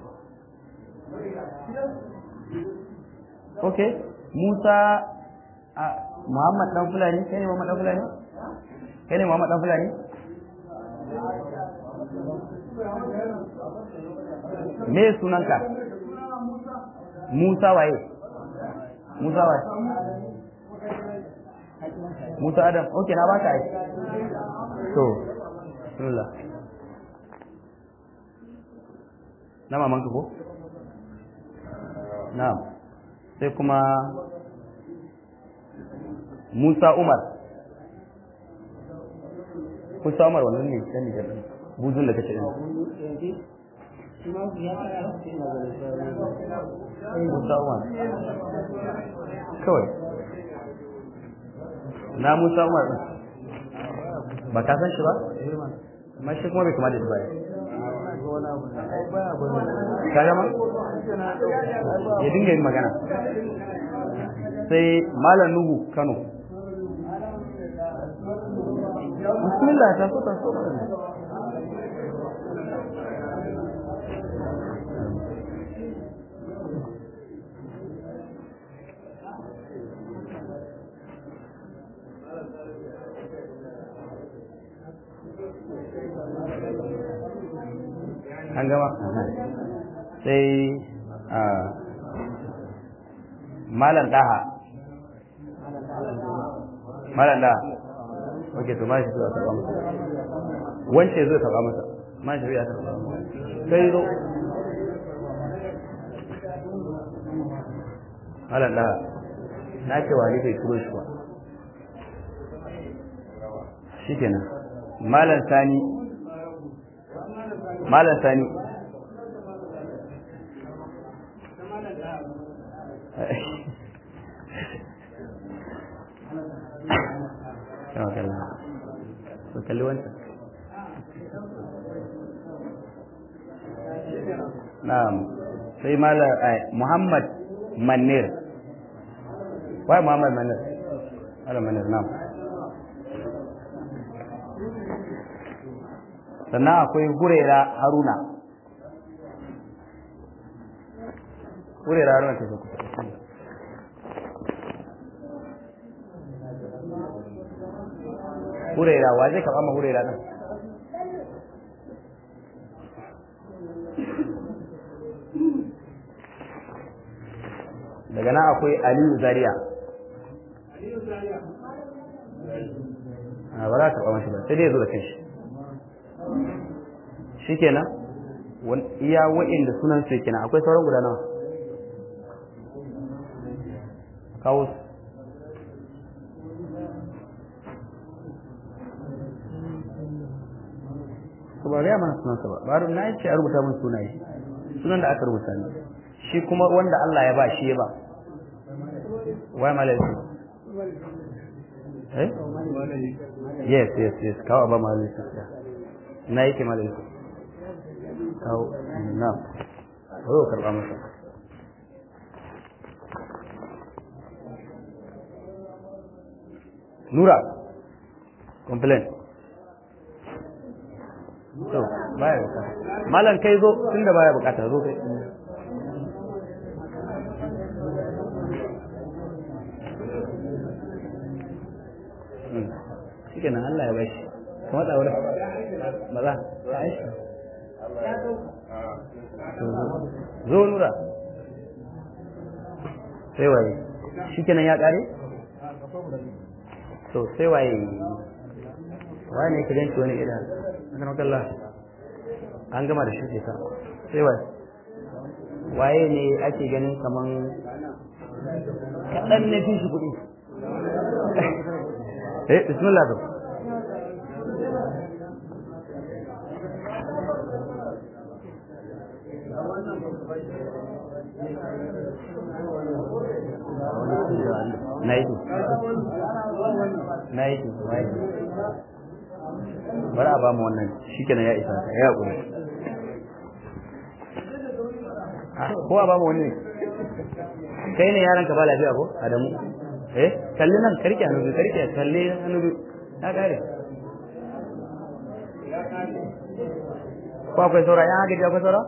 okay Musa Muhammad dan Fulani kai ne Muhammad dan Fulani kai ne Muhammad dan Fulani me sunanka Musa waye? Musa waye? Musa Adam, okay na baka ai. To, bismillah. Na mamanka ko? Na'am. Sai kuma Musa Umar. Musa Umar wannan ne dan Nijar. Buzun da kace din. Musa Umar. Kawai. Na Musa Umar ɗin. Ba ka san shi ba? Amma shi kuma bai kamata da baya. Ka gama? Ya dinga yin magana. Sai Malam Nuhu Kano. Bismillah ta so ta so. an gama sai malam daha malam daha ok to ma shi zuwa taɓa masa wance zai taɓa masa ma shi ya taɓa sai zo malam daha na ce wani bai turo shi ba shi kenan malam sani malam sani yawa kalla su kalli wancan na'am sai malam muhammad manir wai muhammad manir malam manir na'am sannan akwai hurera haruna hurera haruna ta kusa hurera wa zai karɓa ma hurera ɗin daga nan akwai aliyu zaria a ba za a karɓa mashi ba sai dai ya zo da kanshi shi kenan iya wa'inda sunan su kenan akwai sauran guda nawa kawo su to ba ga mana sunansa ba ba na ce a rubuta mun sunaye sunan da aka rubuta ne shi kuma wanda Allah ya ba shi ya ba wai malaiku eh yes yes yes kawo ba malaiku na yake malaiku kawo na ko karba masa Nura complain to baya bukata malam kai zo tunda baya bukata zo kai shikenan Allah ya bashi kuma da wurin maza ta aisha zo nura sai waye shikenan ya kare to sai waye waye ne ka ganci wani idan aka maka Allah an gama da shi ka sai waye waye ne ake ganin kaman kaɗan na fi shi kuɗi eh bismillah to na yi na yi bari a ba mu wannan shi kenan ya isa ya haƙuri ko a ba mu wani kai ne yaran ka ba lafiya ko adamu eh kalli nan karki hannu biyu karki kalli hannu biyu na kare ko akwai saura yan haka akwai saura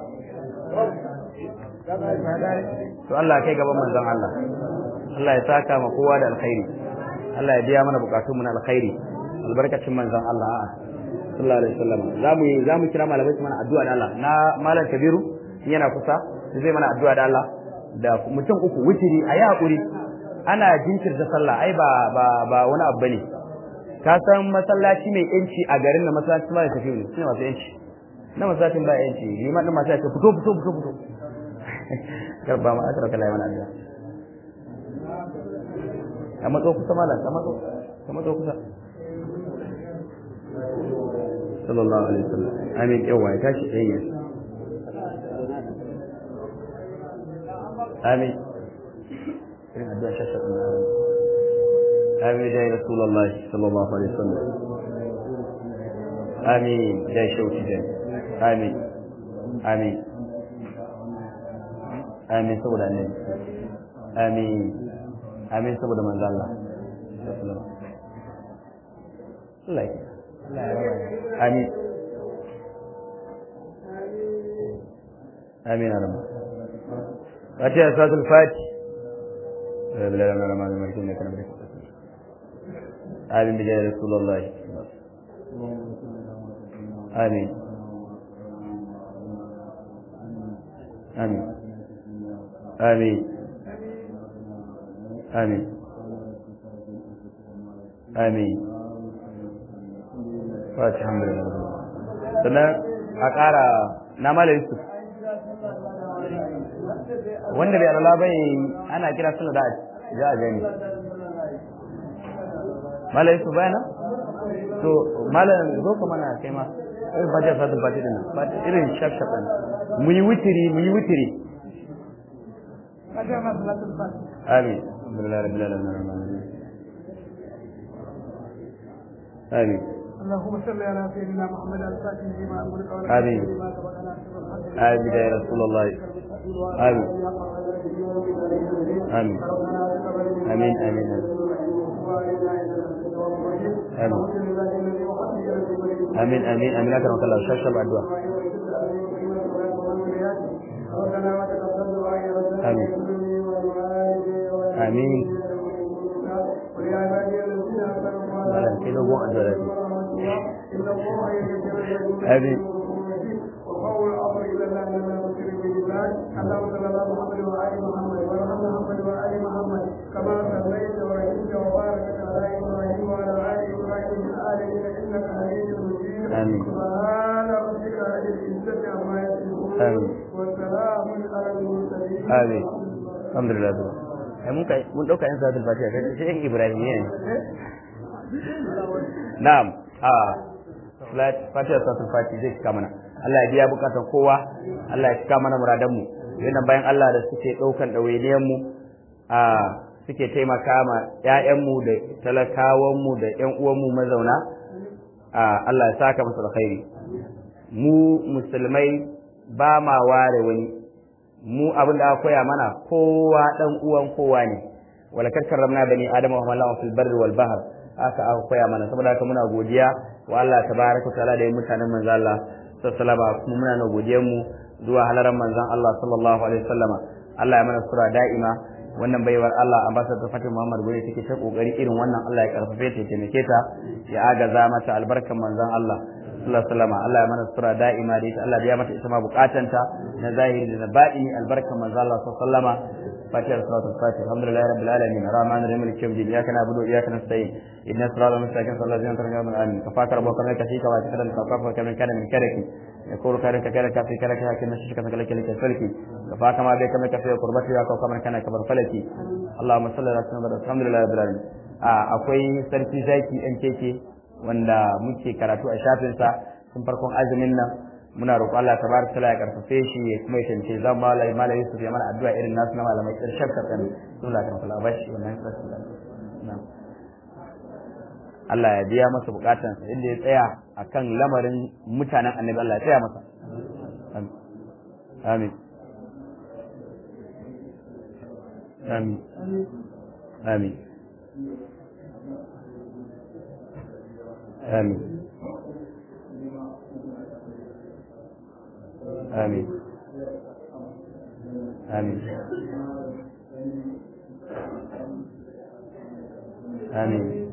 to Allah kai gaban manzon Allah Allah ya saka ma kowa da alkhairi Allah ya biya mana bukatunmu na alkhairi albarkacin manzon Allah a'a sallallahu alaihi wasallam zamu zamu kira malamai su mana addu'a da Allah na malam Kabiru yana kusa zai mana addu'a da Allah da mutum uku wutiri ayi hakuri ana jinkirta sallah ai ba ba ba wani abu bane ka san masallaci mai yanci a garin da masallaci ma da tafi ne shine masu yanci na masallacin ba yanci liman din masu yanci fito fito fito fito karba ma akara kala yana addu'a ka matso kusa malam ka matso ka matso kusa sallallahu alaihi wasallam amin yawa ya tashi ɗaya amin irin addu'a shasha ɗin amin jai rasulullah sallallahu alaihi wasallam amin jai shauki jai amin amin amin saboda annabi amin amin saboda manzo Allah Allah ya amin amin ya rabu fatiha salatul fati bilal amna rama da mulkin ne kana da amin bijaya rasulullah amin amin amin amin amin Fati alhamdulillah. Sannan a ƙara na mala Yusuf. Wanda bai alala bai ana kira sallah da za a gani. Mala Yusuf bayana? To mala zo ka mana kai ma. Ai ba ja sadul fati din ba irin shaf shaf din. Mu yi witiri mu yi witiri. Amin. Alhamdulillah rabbil alamin. Amin. اللهم صل على سيدنا محمد الفاتح لما أمرك آمين آمين يا رسول الله آمين آمين آمين آمين آمين آمين آمين آمين أكرمك الله شاشة بعد دعاء آمين آمين malam kai dogon addu'a da آمين وقول الأمر إلى الله لما نشر بالله اللهم صل على محمد وآل محمد وعلى محمد وآل محمد كما صليت ورحمت وباركت على إبراهيم وعلى آل إبراهيم في العالمين إنك حميد مجيد آمين. سبحان ربك رب العزة عما يصفون آمين. وسلام على المرسلين آمين. الحمد لله ai mun kai mun dauka yan salatul fatiha kai sai yan ibrahimiyya ne na'am a fatiha salatul fati zai cika mana Allah ya biya bukatan kowa Allah ya cika mana muradan mu yana bayan Allah da suke daukan dawainiyan mu a suke taimaka ma ƴaƴan mu da talakawan mu da ƴan uwan mu mazauna a Allah ya saka musu alkhairi mu musulmai ba ma ware wani mu abin da aka koya mana kowa dan uwan kowa ne wala karramna bani adama wa hamalna fil barri wal bahr aka aka koya mana saboda haka muna godiya wa Allah tabaraka taala da mutanen manzo Allah sallallahu alaihi kuma muna na godiyar mu zuwa halaran manzon Allah sallallahu alaihi wasallama Allah ya mana sura da'ima wannan baiwar Allah ambassador Fatima Muhammad Gure take ta kokari irin wannan Allah ya karfafe ta ya taimake ta ya agaza mata albarkan manzon Allah sallallahu alaihi wasallama Allah ya mana sura da'ima da ita Allah ya mata ita ma bukatanta na zahiri da na batini albarkan manzon Allah sallallahu alaihi wasallama فاتحة صلاة الفاتحة الحمد لله رب العالمين الرحمن الرحيم مالك يوم الدين إياك نعبد وإياك نستعين إن الصراط المستقيم صراط الذين أنعمت عليهم آمين كفاك ربك منك فيك وأتكلم من كفاك وكمن كان من كرك يقول كرك كرك في كرك لكن نششك من كلك لك فلك كفاك ما بك منك في قربتي يا كوكب كان كبر فلك اللهم صل على سيدنا الحمد لله رب العالمين akwai sarki zaki ɗan keke wanda muke karatu a shafinsa tun farkon azumin nan muna roƙon Allah tabaraka taala ya karfafe shi ya kuma ya tance zan malai malai Yusuf ya mana addu'a irin nasu na malamai ƙarshen kasan Allah kan kula bashi wannan kasu da Allah ya biya masa bukatansa inda ya tsaya akan lamarin mutanen annabi Allah ya tsaya masa amin amin amin amin آمين آمين آمين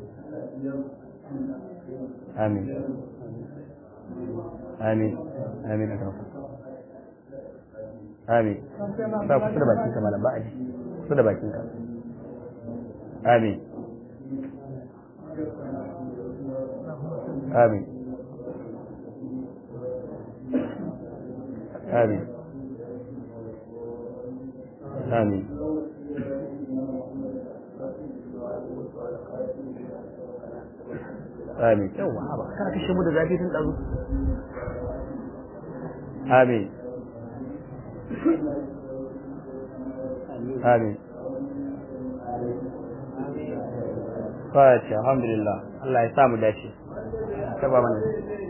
آمين آمين آمين أكرم آمين ba kusa da bakinka malam ba a ji kusa da bakinka amin amin آمين آمين آمين yawa haba kana kashe mu da zafi tun ɗazu آمين آمين Fatiha, alhamdulillah, Allah ya samu dace, taba mana.